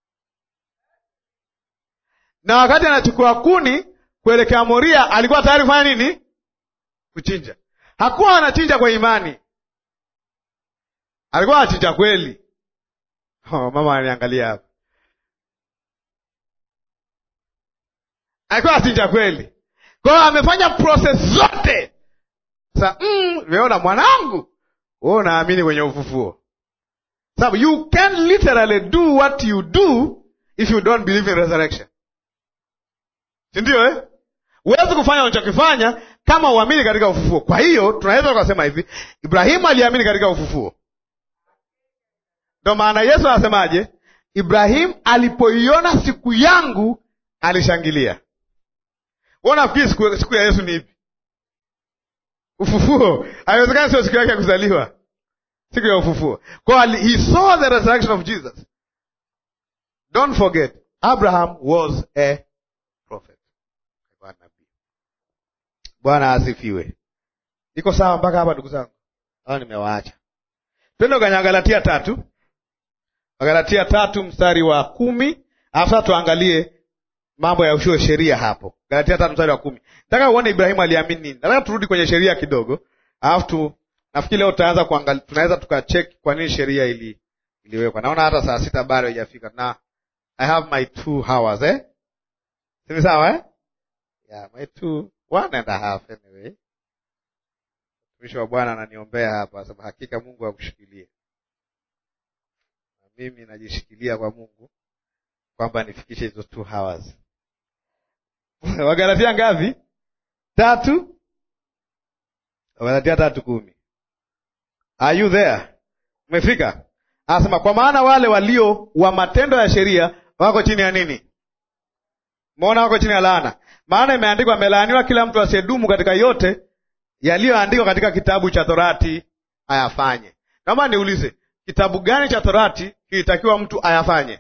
Na wakati anachukua kuni kuelekea Moria, alikuwa tayari kufanya nini? Kuchinja. Hakuwa anachinja kwa imani, alikuwa anachinja kweli. Oh, mama ananiangalia hapa, alikuwa anachinja kweli. Kwa hiyo amefanya proses zote. Sasa nimeona mm, mwanangu wewe unaamini kwenye ufufuo, sababu you can literally do what you do if you don't believe in resurrection, si ndio eh? Huwezi kufanya unachokifanya kama uamini katika ufufuo. Kwa hiyo tunaweza tukasema hivi, Ibrahimu aliamini katika ufufuo. Ndo maana Yesu anasemaje? Ibrahimu alipoiona siku yangu alishangilia. Wewe unafikiri siku, siku ya Yesu ni ipi? Ufufuo. Haiwezekani sio siku yake ya kuzaliwa, siku ya ufufuo. Kwa he saw the resurrection of Jesus. Don't forget Abraham was a prophet. Bwana asifiwe. Iko sawa mpaka hapa, ndugu zangu? Au nimewaacha? Twende kwenye Galatia tatu, Galatia tatu mstari wa kumi alafu tuangalie mambo ya ushuo sheria hapo. Galatia tatu mstari wa kumi. Nataka uone Ibrahimu aliamini nini. Nataka turudi kwenye sheria kidogo, alafu tu nafikiri leo tutaanza kuangalia, tunaweza tukacheki kwa nini sheria ili iliwekwa. Naona hata saa sita bado haijafika na I have my two hours eh, sini sawa eh? Yeah, my two one and a half anyway. Mtumishi wa Bwana ananiombea hapa, sababu hakika Mungu akushikilie na mimi najishikilia kwa Mungu kwamba nifikishe hizo two hours. Wagalatia ngapi? Tatu. Wagalatia tatu kumi. Are you there? Umefika? Anasema kwa maana wale walio wa matendo ya sheria wako chini ya nini? Mbona wako chini ya laana? Maana imeandikwa, amelaaniwa kila mtu asiyedumu katika yote yaliyoandikwa katika kitabu cha Torati ayafanye. Naomba niulize, kitabu gani cha Torati kilitakiwa mtu ayafanye?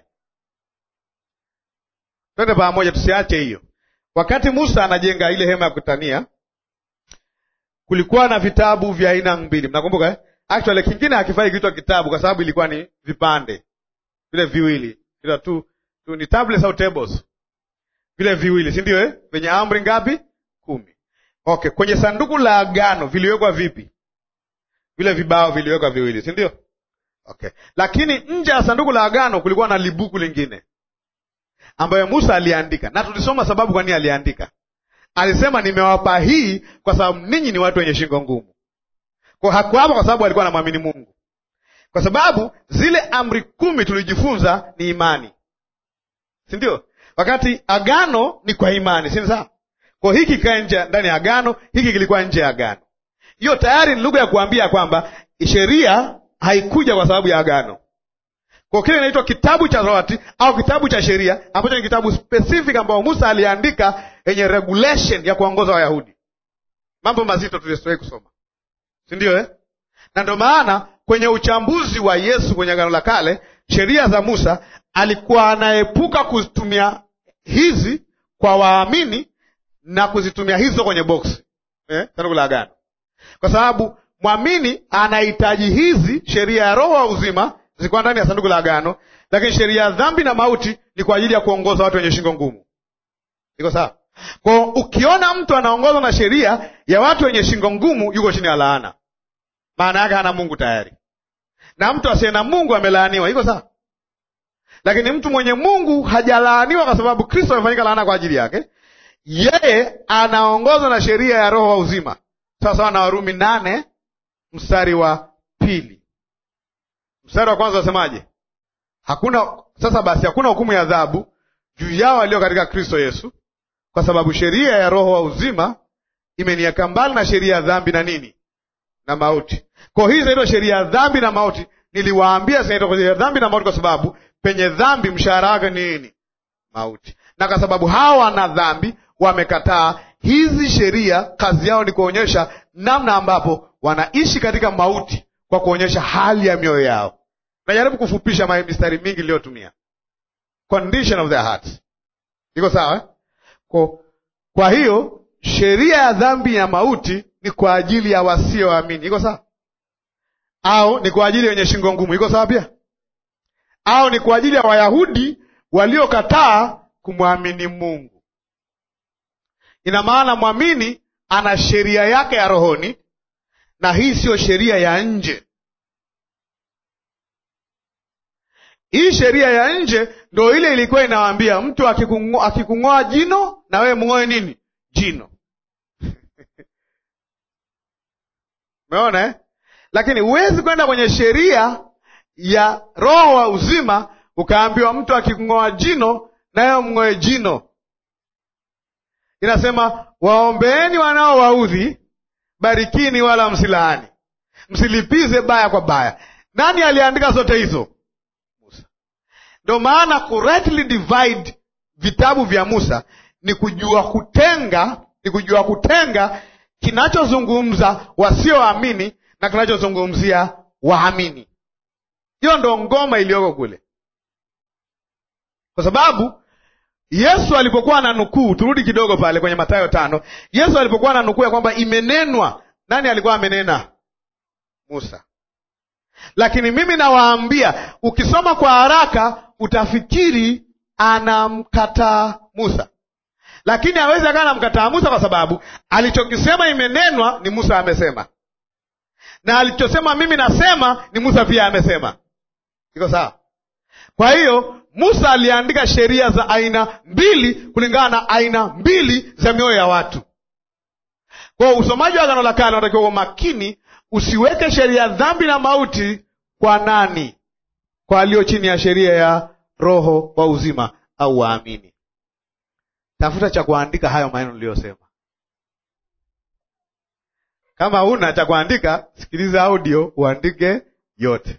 Twende pamoja, tusiache hiyo. Wakati Musa anajenga ile hema ya kutania, kulikuwa na vitabu vya aina mbili, mnakumbuka eh? Actually kingine hakifai kuitwa kitabu kwa sababu ilikuwa ni vipande vile viwili, vile tu, tu ni tablets au tables, vile viwili, si ndio eh? Venye amri ngapi? Kumi. Okay, kwenye sanduku la agano viliwekwa vipi? Vile vibao viliwekwa viwili, si ndio? Okay, lakini nje ya sanduku la agano kulikuwa na libuku lingine ambayo Musa aliandika, na tulisoma sababu kwa nini aliandika. Alisema, nimewapa hii kwa sababu ninyi ni watu wenye shingo ngumu. Kwa hakuwapa kwa sababu alikuwa anamwamini Mungu, kwa sababu zile amri kumi tulijifunza ni imani, si ndio? Wakati agano ni kwa imani, si sawa? Kwa hiki kikae nje ndani ya agano, hiki kilikuwa nje ya agano. Hiyo tayari ni lugha ya kuambia kwamba sheria haikuja kwa sababu ya agano kwa kile inaitwa kitabu cha Torati au kitabu cha sheria ambacho ni kitabu specific ambao Musa aliandika yenye regulation ya kuongoza Wayahudi. Mambo mazito tuliyowahi kusoma, si ndio eh? Na ndio maana kwenye uchambuzi wa Yesu kwenye Agano la Kale, sheria za Musa alikuwa anaepuka kuzitumia hizi kwa waamini na kuzitumia hizo kwenye boksi eh, sanduku la agano, kwa sababu mwamini anahitaji hizi sheria ya roho wa uzima zilikuwa ndani ya sanduku la agano, lakini sheria ya dhambi na mauti ni kwa ajili ya kuongoza watu wenye shingo ngumu. Iko sawa? Kwa ukiona mtu anaongozwa na sheria ya watu wenye shingo ngumu, yuko chini ya laana, maana yake hana Mungu tayari, na mtu asiye na Mungu amelaaniwa. Iko sawa? Lakini mtu mwenye Mungu hajalaaniwa kwa sababu Kristo amefanyika laana kwa ajili yake. Yeye anaongozwa na sheria ya roho wa uzima, sawa sawa na Warumi nane mstari wa pili. Mstari wa kwanza wasemaje? Hakuna sasa basi, hakuna hukumu ya adhabu juu yao walio katika Kristo Yesu, kwa sababu sheria ya roho wa uzima imeniweka mbali na sheria ya dhambi na nini na mauti. Kwa hii zinaitwa sheria ya dhambi na mauti. Niliwaambia zinaitwa sheria ya dhambi na mauti kwa sababu penye dhambi mshahara wake ni nini? Mauti. Na kwa sababu hawa wana dhambi wamekataa hizi sheria, kazi yao ni kuonyesha namna ambapo wanaishi katika mauti kwa kuonyesha hali ya mioyo yao. Najaribu kufupisha mistari mingi iliyotumia condition of their hearts. Iko sawa eh? Kwa, kwa hiyo sheria ya dhambi ya mauti ni kwa ajili ya wasioamini. Iko sawa? Au ni kwa ajili ya wenye shingo ngumu. Iko sawa pia? Au ni kwa ajili ya Wayahudi waliokataa kumwamini Mungu. Ina maana mwamini ana sheria yake ya rohoni, na hii siyo sheria ya nje. Hii sheria ya nje ndo ile ilikuwa inawaambia mtu akikung'oa jino na wewe mng'oe nini jino umeona eh? Lakini huwezi kwenda kwenye sheria ya roho wa uzima ukaambiwa mtu akikung'oa jino na wewe mng'oe jino. Inasema waombeeni wanaowaudhi, barikini wala msilaani, msilipize baya kwa baya. Nani aliandika zote hizo? Ndo maana ku rightly divide vitabu vya Musa ni kujua kutenga, ni kujua kutenga kinachozungumza wasioamini na kinachozungumzia waamini. Hiyo ndo ngoma iliyoko kule, kwa sababu Yesu alipokuwa na nukuu, turudi kidogo pale kwenye Mathayo tano. Yesu alipokuwa na nukuu ya kwamba imenenwa, nani alikuwa amenena? Musa. Lakini mimi nawaambia, ukisoma kwa haraka utafikiri anamkataa Musa, lakini hawezi akawa anamkataa Musa kwa sababu alichokisema imenenwa ni Musa amesema, na alichosema mimi nasema ni Musa pia amesema. Iko sawa? Kwa hiyo Musa aliandika sheria za aina mbili kulingana na aina mbili za mioyo ya watu. Kwa hiyo usomaji wa Agano la Kale unatakiwa kwa makini, usiweke sheria ya dhambi na mauti kwa nani? Kwa aliyo chini ya sheria ya roho wa uzima au waamini. Tafuta cha kuandika hayo maneno niliyosema. Kama huna cha kuandika, sikiliza audio uandike yote.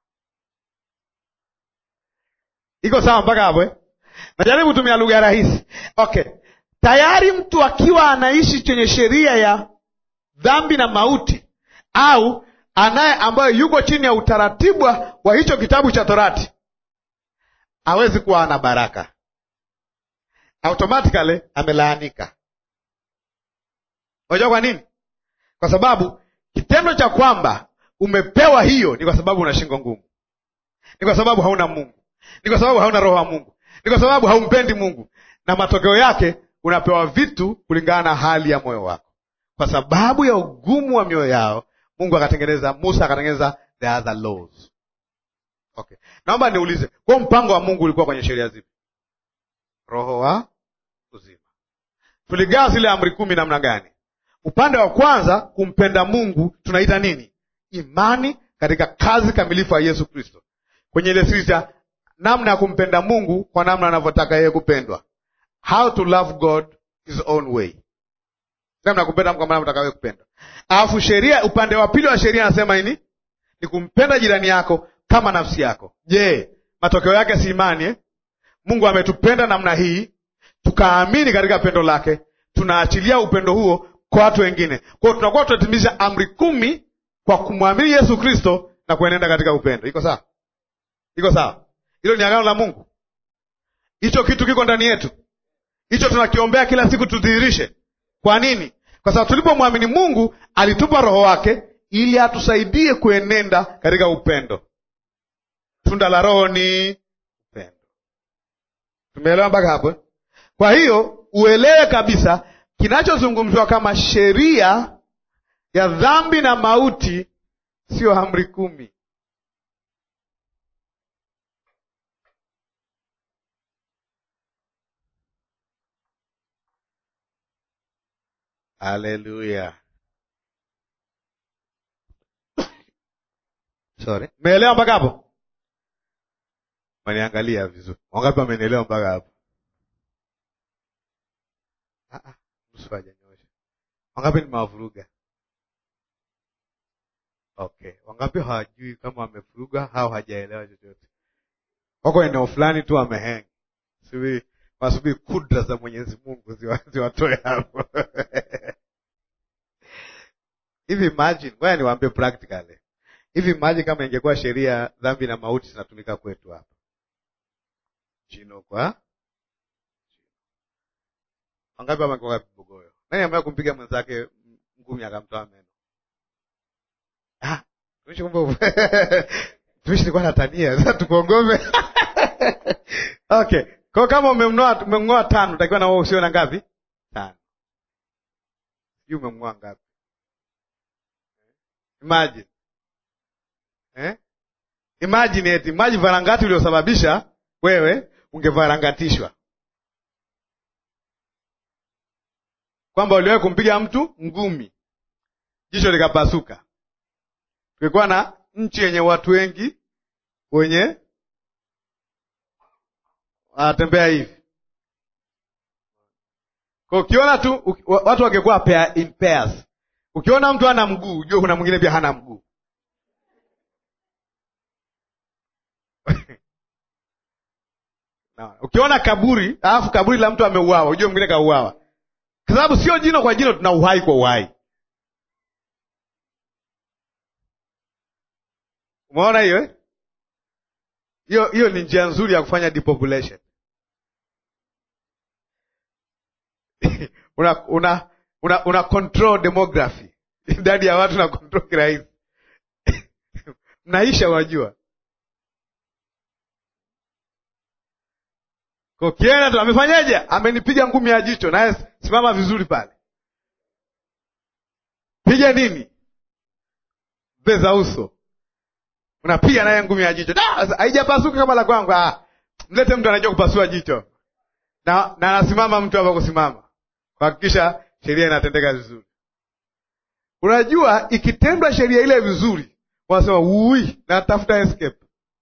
Iko sawa mpaka hapo eh? Najaribu kutumia lugha rahisi. Okay, tayari mtu akiwa anaishi chenye sheria ya dhambi na mauti au anaye ambayo yuko chini ya utaratibu wa hicho kitabu cha Torati hawezi kuwa ana baraka, automatically amelaanika. Unajua kwa nini? Kwa sababu kitendo cha kwamba umepewa hiyo ni kwa sababu una shingo ngumu, ni kwa sababu hauna Mungu, ni kwa sababu hauna roho wa Mungu, ni kwa sababu haumpendi Mungu, na matokeo yake unapewa vitu kulingana na hali ya moyo wako. Kwa sababu ya ugumu wa mioyo yao, Mungu akatengeneza, Musa akatengeneza the other laws. Okay, naomba niulize, kwa mpango wa Mungu ulikuwa kwenye sheria zipi? Roho wa uzima. Tuligawa zile amri kumi namna gani? Upande wa kwanza, kumpenda Mungu, tunaita nini? Imani katika kazi kamilifu ya Yesu Kristo, kwenye ile sita, namna ya kumpenda Mungu kwa namna anavyotaka yeye kupendwa, how to love God his own way, namna ya kumpenda Mungu kama anavyotaka yeye kupendwa. Alafu sheria, upande wa pili wa sheria anasema nini? Ni kumpenda jirani yako kama nafsi yako. Je, matokeo yake si imani eh? Mungu ametupenda namna hii, tukaamini katika pendo lake, tunaachilia upendo huo kwa watu wengine. Kwa hiyo tunakuwa tunatimiza amri kumi kwa kumwamini Yesu Kristo na kuenenda katika upendo. Iko sawa? Iko sawa? Hilo ni agano la Mungu, hicho kitu kiko ndani yetu. hicho tunakiombea kila siku tudhihirishe. Kwa nini? Kwa sababu tulipomwamini Mungu alitupa Roho wake ili atusaidie kuenenda katika upendo. Tunda la Roho ni upendo. Tumeelewa mpaka hapo? Kwa hiyo uelewe kabisa kinachozungumzwa kama sheria ya dhambi na mauti sio amri kumi. Haleluya! Sorry, meelewa mpaka hapo? Maniangalia vizuri, wangapi wamenielewa mpaka hapo? Nusu hajanyosha. Wangapi nimewavuruga? Okay, wangapi hawajui kama wamevuruga au hajaelewa chochote? Wako eneo fulani tu wameheng, siwi wasubiri kudra za Mwenyezi Mungu ziwatoe hapo hivi. Imagine, ngoja niwaambie practically hivi. Imagine kama ingekuwa sheria dhambi na mauti zinatumika kwetu hapa jino kwa wangapi wamekuwa kibogoyo? Nani ambaye kumpiga mwenzake ngumi akamtoa meno? Ah, tumishi kumbe tumishi nilikuwa natania sasa tukuongome. Okay. Kwa kama umemnoa umemngoa tano, utakiwa na wewe usio na ngapi? Tano. Sijui umemngoa ngapi? Imagine. Eh? Imagine eti, imagine varangati uliosababisha wewe ungevarangatishwa. Kwamba uliwahi kumpiga mtu ngumi, jicho likapasuka. Tulikuwa na nchi yenye watu wengi wenye wanatembea hivi, kwa ukiona tu watu wangekuwa pair in pairs. Ukiona mtu hana mguu, ujue kuna mwingine pia hana mguu. No. Ukiona kaburi alafu kaburi la mtu ameuawa, ujue mwingine kauawa, kwa sababu sio jino kwa jino, tuna uhai kwa uhai. Umeona hiyo eh? Hiyo hiyo ni njia nzuri ya kufanya depopulation. una una una, una control demography, idadi ya watu na control kirahisi mnaisha, unajua kokiena tu amefanyaje? Amenipiga ngumi ya jicho, naye simama vizuri pale, piga nini beza uso unapiga naye ngumi ya jicho, haijapasuka kama la kwangu. Ah, mlete mtu anajua kupasua jicho na na anasimama mtu hapa kusimama kuhakikisha sheria inatendeka vizuri. Unajua, ikitendwa sheria ile vizuri, wanasema ui, natafuta escape.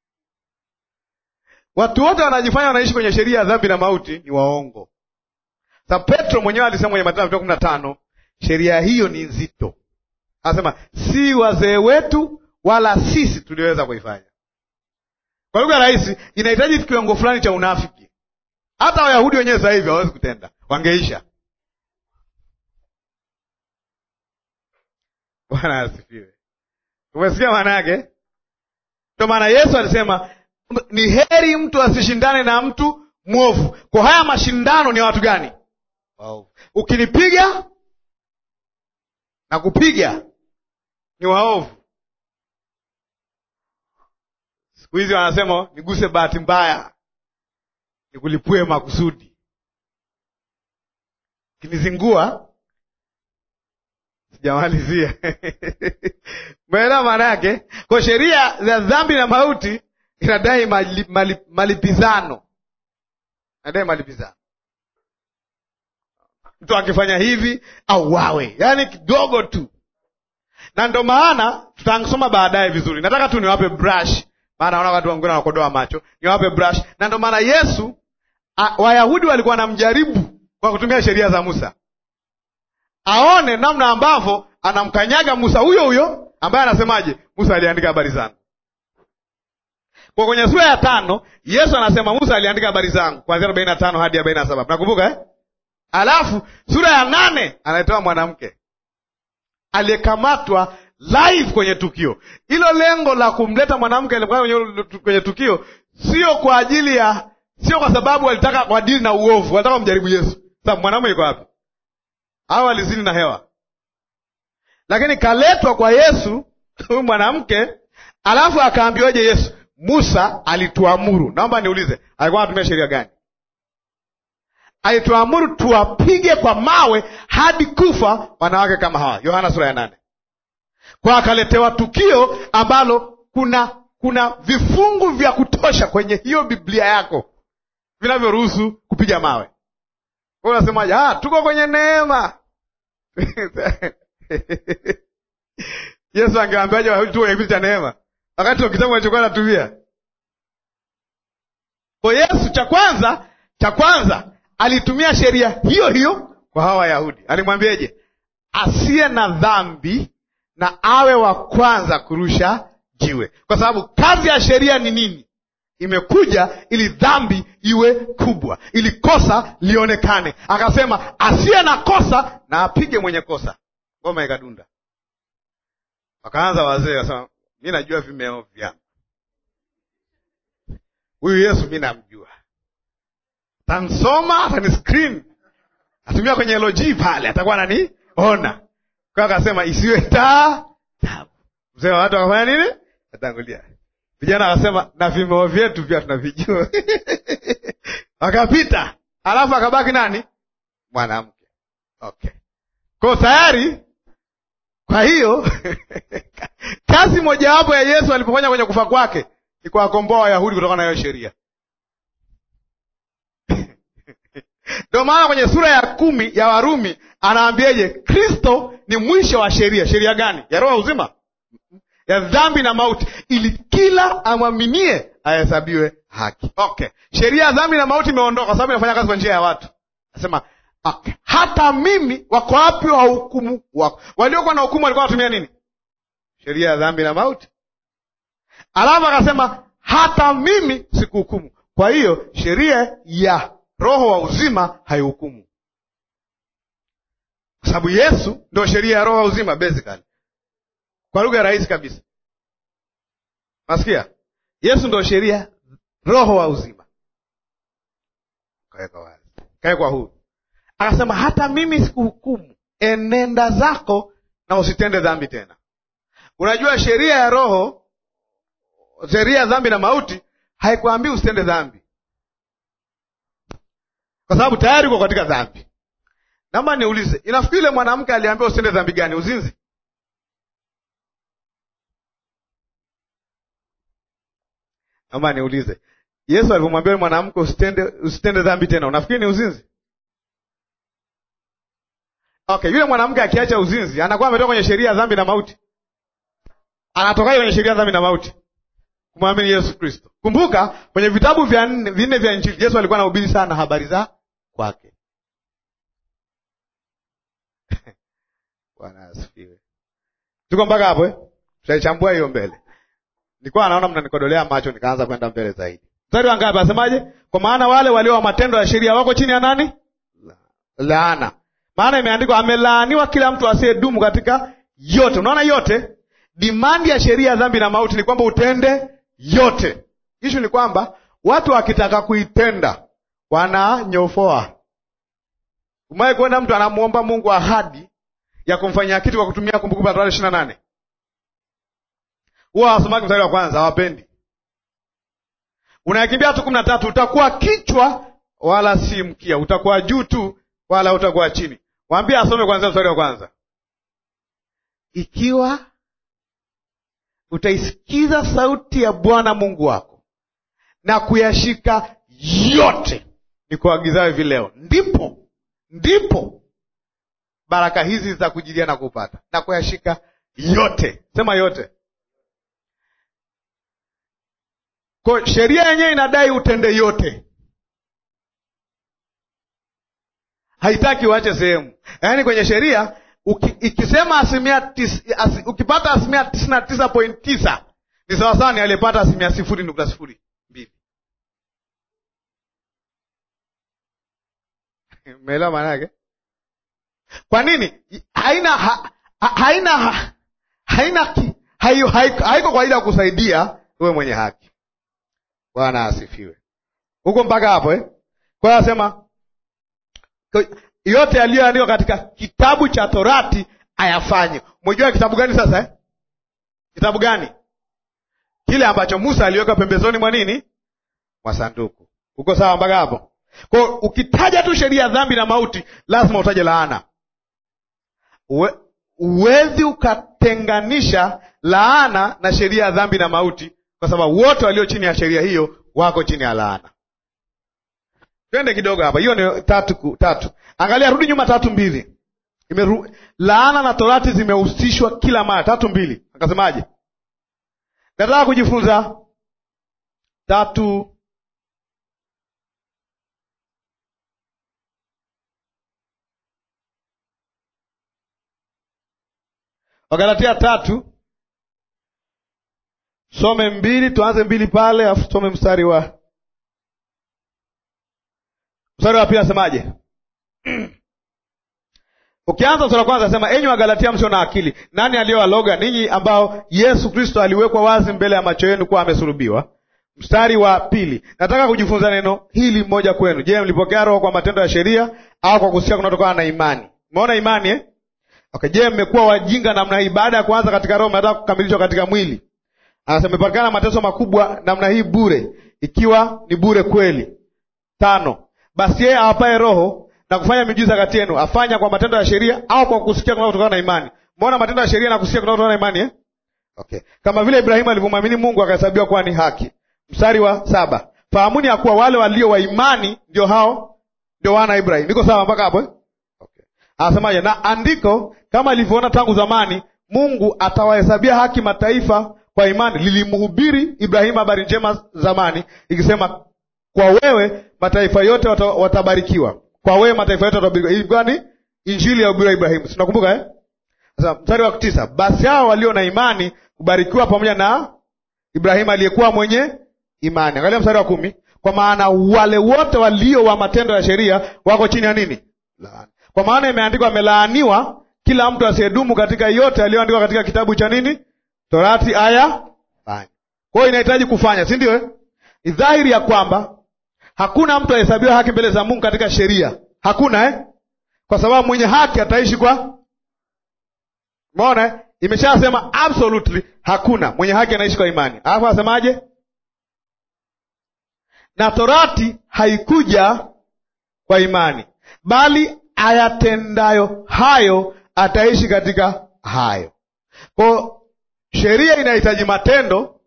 Watu wote wanajifanya wanaishi kwenye sheria ya dhambi na mauti ni waongo. Sa Petro mwenyewe alisema kwenye Mathayo kumi na tano sheria hiyo ni nzito, anasema si wazee wetu wala sisi tuliweza kuifanya. Kwa lugha rahisi, inahitaji kiwango fulani cha unafiki. Hata Wayahudi wenyewe sasa hivi hawawezi kutenda, wangeisha. Bwana asifiwe. Umesikia maana yake? Ndio maana Yesu alisema ni heri mtu asishindane na mtu mwovu. Kwa haya mashindano ni watu gani? Waovu. Ukinipiga na kupiga ni waovu. Siku hizi wanasema niguse bahati mbaya, nikulipue makusudi, kinizingua sijamalizia. Umeelewa maana yake? Kwa sheria za dhambi na mauti inadai mali, mali, malipizano, inadai malipizano. Mtu akifanya hivi au wawe, yaani kidogo tu, na ndo maana tutasoma baadaye vizuri. Nataka tu niwape brush maana naona watu wengine wanakodoa macho, niwape brush. Na ndo maana Yesu a, Wayahudi walikuwa wanamjaribu kwa kutumia sheria za Musa, aone namna ambavyo anamkanyaga Musa huyo huyo ambaye anasemaje, Musa aliandika habari zangu. Kwa kwenye sura ya tano Yesu anasema Musa aliandika habari zangu kuanzia arobaini na tano hadi arobaini na saba mnakumbuka eh? Alafu sura ya nane anaitoa mwanamke aliyekamatwa live kwenye tukio hilo. Lengo la kumleta mwanamke kwenye tukio sio kwa ajili ya sio kwa sababu walitaka wadili na uovu, walitaka kumjaribu Yesu. Sababu mwanamume yuko wapi? Au alizini na hewa? Lakini kaletwa kwa Yesu huyu mwanamke, alafu akaambiwaje Yesu? Musa alituamuru. Naomba niulize, alikuwa anatumia sheria gani? Alituamuru tuwapige kwa mawe hadi kufa wanawake kama hawa, Yohana sura ya nane. Kwa akaletewa tukio ambalo kuna kuna vifungu vya kutosha kwenye hiyo Biblia yako vinavyoruhusu kupiga mawe. Kwa unasemaje? Ah, tuko kwenye neema. Yesu angeambiaje Wayahudi tuko kwenye kipindi cha neema, wakati ndo kitabu alichokuwa anatumia? Kwa Yesu, cha kwanza cha kwanza alitumia sheria hiyo hiyo kwa hawa Wayahudi. Alimwambiaje? asiye na dhambi na awe wa kwanza kurusha jiwe, kwa sababu kazi ya sheria ni nini? Imekuja ili dhambi iwe kubwa, ili kosa lionekane. Akasema asiye na kosa na apige mwenye kosa. Ngoma ikadunda, wakaanza wazee, wasema mi najua vimeo vyangu, huyu Yesu mi namjua, tansoma atani screen atumia kwenye LG pale, atakuwa naniona kwa. Akasema isiwe taa tabu. Mzee wa watu wakafanya nini? Atangulia vijana wakasema na vimeo vyetu pia tunavijua wakapita, alafu akabaki nani? Mwanamke. Okay, kwa tayari. Kwa hiyo kazi mojawapo ya Yesu alipofanya kwenye kufa kwake ni kuwakomboa Wayahudi kutokana na hiyo sheria. Ndio maana kwenye sura ya kumi ya Warumi anaambiaje? Kristo ni mwisho wa sheria. Sheria gani? Ya roho uzima ya dhambi na mauti, ili kila amwaminie ahesabiwe haki. Okay, sheria ya dhambi na mauti imeondoka kwa sababu inafanya kazi kwa njia ya watu. Nasema okay, hata mimi. Wako wapi wa hukumu wako? Waliokuwa na hukumu walikuwa wanatumia nini? Sheria ya dhambi na mauti. Alafu akasema hata mimi sikuhukumu. Kwa hiyo sheria ya roho wa uzima haihukumu, kwa sababu Yesu ndio sheria ya roho wa uzima basically kwa lugha rahisi kabisa, nasikia Yesu ndo sheria roho wa uzima. Kaweka wazi, kawekwa huru, akasema hata mimi sikuhukumu, enenda zako na usitende dhambi tena. Unajua sheria ya roho, sheria ya dhambi na mauti haikuambii usitende dhambi, kwa sababu tayari uko katika dhambi. Naomba niulize, inafikiri ile mwanamke aliambiwa usitende dhambi gani? Uzinzi? Naomba niulize, Yesu alipomwambia mwanamke usitende usitende dhambi tena, unafikiri ni uzinzi? Okay, yule mwanamke akiacha uzinzi anakuwa ametoka kwenye sheria ya dhambi na mauti. Anatokaje kwenye sheria ya dhambi na mauti? Kumwamini Yesu Kristo. Kumbuka kwenye vitabu vya vinne vya Injili Yesu alikuwa anahubiri sana habari za kwake. Bwana asifiwe. Tuko mpaka hapo eh? Tutaichambua hiyo mbele. Nilikuwa naona mnanikodolea macho, nikaanza kwenda mbele zaidi. Mstari wa ngapi? Asemaje? Kwa maana wale walio wa matendo ya sheria wako chini ya nani? Laana. Maana imeandikwa, amelaaniwa kila mtu asiyedumu katika yote. Unaona, yote dimandi ya sheria ya dhambi na mauti ni kwamba utende yote. Ishu ni kwamba watu wakitaka kuitenda wananyofoa. Umewahi kuenda mtu anamwomba Mungu ahadi ya kumfanyia kitu kwa kutumia Kumbukumbu la Torati ishirini na nane huwa hawasomaki mstari wa kwanza, hawapendi. Unakimbia tu kumi na tatu, utakuwa kichwa wala si mkia, utakuwa juu tu wala utakuwa chini. Waambie asome kwanzia mstari wa kwanza. Ikiwa utaisikiza sauti ya Bwana Mungu wako na kuyashika yote ni kuagizayo hivi leo, ndipo ndipo baraka hizi za kujilia na kupata na kuyashika yote. Sema yote. Kwa sheria yenyewe inadai utende yote, haitaki uache sehemu. Yaani kwenye sheria ikisema asilimia tis, as, ukipata asilimia tisini na tisa point tisa ni sawasawa ni aliyepata asilimia sifuri nukta sifuri mbili. Umeelewa maana yake? Kwa nini haina ha, ha, haina ha, haina haiko kwa ajili ya kusaidia uwe mwenye haki. Bwana asifiwe. huko mpaka hapo eh? Kwa hiyo anasema yote yaliyoandikwa katika kitabu cha Torati ayafanye. Umejua kitabu gani sasa eh? Kitabu gani? Kile ambacho Musa aliweka pembezoni mwa nini, mwa sanduku. Uko sawa mpaka hapo? Kwa hiyo ukitaja tu sheria ya dhambi na mauti, lazima utaje laana. Huwezi ukatenganisha laana na sheria ya dhambi na mauti, kwa sababu wote walio chini ya sheria hiyo wako chini ya laana. Twende kidogo hapa, hiyo ni tatu tatu. Angalia, rudi nyuma, tatu mbili. Imeru... laana na torati zimehusishwa kila mara. Tatu mbili akasemaje? Nataka kujifunza tatu Wagalatia tatu some mbili, tuanze mbili pale, afu tusome mstari wa mstari wa pili asemaje? Ukianza mstari wa kwanza asema, enyi Wagalatia msio na akili, nani aliyowaloga ninyi ambao Yesu Kristo aliwekwa wazi mbele ya macho yenu kuwa amesulubiwa? Mstari wa pili, nataka kujifunza neno hili mmoja kwenu. Je, mlipokea Roho kwa matendo ya sheria au kwa kusikia kunatokana na imani? Umeona imani eh? Okay, je, mmekuwa wajinga namna hii? Baada ya kuanza katika Roho mnataka kukamilishwa katika mwili. Anasema imepatikana mateso makubwa namna hii bure, ikiwa ni bure kweli. Tano, basi yeye awapaye Roho na kufanya miujiza kati yenu afanya kwa matendo ya sheria au kwa kusikia kunatokana na imani? Mbona matendo ya sheria na kusikia kunatokana na imani eh? Okay, kama vile Ibrahimu alivyomwamini Mungu akahesabiwa kuwa ni haki. Mstari wa saba, fahamuni ya kuwa wale walio wa imani ndio hao ndio wana Ibrahimu. Niko sawa mpaka hapo eh? Okay. Anasemaje? Na andiko kama ilivyoona tangu zamani, Mungu atawahesabia haki mataifa kwa imani, lilimhubiri Ibrahimu habari njema zamani, ikisema kwa wewe mataifa yote wata, watabarikiwa. Kwa wewe mataifa yote watabarikiwa. Ilikuwa ni injili ya ubiri wa Ibrahimu, sinakumbuka eh? Sasa mstari wa tisa, basi hao walio na imani kubarikiwa pamoja na Ibrahimu aliyekuwa mwenye imani. Angalia mstari wa kumi, kwa maana wale wote walio wa matendo ya sheria wako chini ya nini? Laana. Kwa maana imeandikwa, amelaaniwa kila mtu asiyedumu katika yote aliyoandikwa katika kitabu cha nini? Torati aya fanya. Kwa hiyo inahitaji kufanya, si ndio? Eh, ni dhahiri ya kwamba hakuna mtu ahesabiwa haki mbele za Mungu katika sheria, hakuna eh? Kwa sababu mwenye haki ataishi kwa Umeona eh? Imeshasema absolutely hakuna mwenye haki anaishi kwa imani. Alafu asemaje? Na torati haikuja kwa imani, bali ayatendayo hayo ataishi katika hayo. Kwa sheria inahitaji matendo,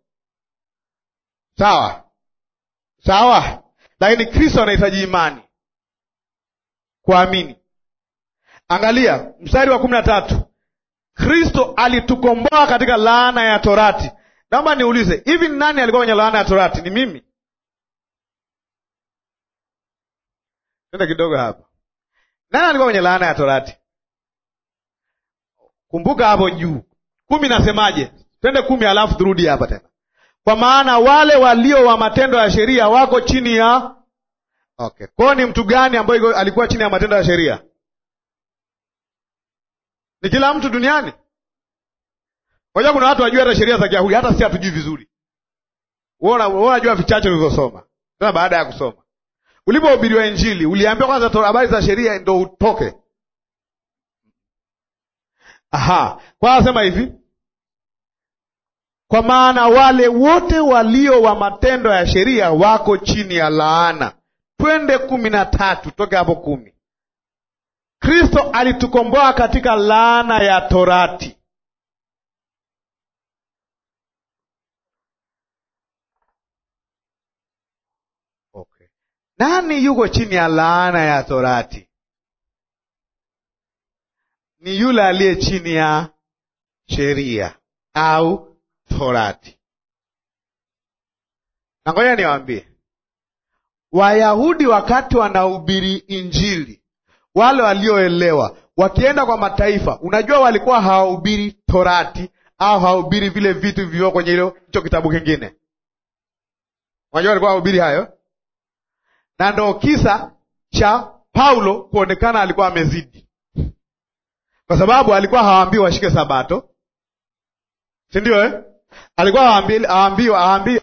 sawa sawa, lakini Kristo anahitaji imani, kuamini. Angalia mstari wa kumi na tatu. Kristo alitukomboa katika laana ya torati. Naomba niulize, hivi ni nani alikuwa kwenye laana ya torati? Ni mimi? Tenda kidogo hapa, nani alikuwa kwenye laana ya torati? Kumbuka hapo juu kumi, nasemaje? Twende kumi, alafu turudi hapa tena. Kwa maana wale walio wa matendo ya sheria wako chini ya okay. Kwao ni mtu gani ambaye alikuwa chini ya matendo ya sheria? Ni kila mtu duniani. Unajua kuna watu wajua hata sheria za Kiyahudi, hata si hatujui vizuri. Wewe unajua vichache ulivyosoma. Tena baada ya kusoma, ulipohubiriwa Injili uliambiwa kwanza habari za sheria ndo utoke. Aha, kwa anasema hivi, kwa maana wale wote walio wa matendo ya sheria wako chini ya laana. Twende kumi na tatu, toke hapo kumi. Kristo alitukomboa katika laana ya torati. Okay. Nani yuko chini ya laana ya torati? Ni yule aliye chini ya sheria au torati. Na ngoja niwaambie, Wayahudi wakati wanahubiri Injili wale walioelewa wakienda kwa mataifa, unajua walikuwa hawahubiri torati au hawahubiri vile vitu vilivyo kwenye hilo hicho kitabu kingine. Unajua walikuwa hawahubiri hayo, na ndo kisa cha Paulo kuonekana alikuwa amezidi, kwa sababu alikuwa hawaambii washike Sabato, si ndio eh? Alikuwa hawaambii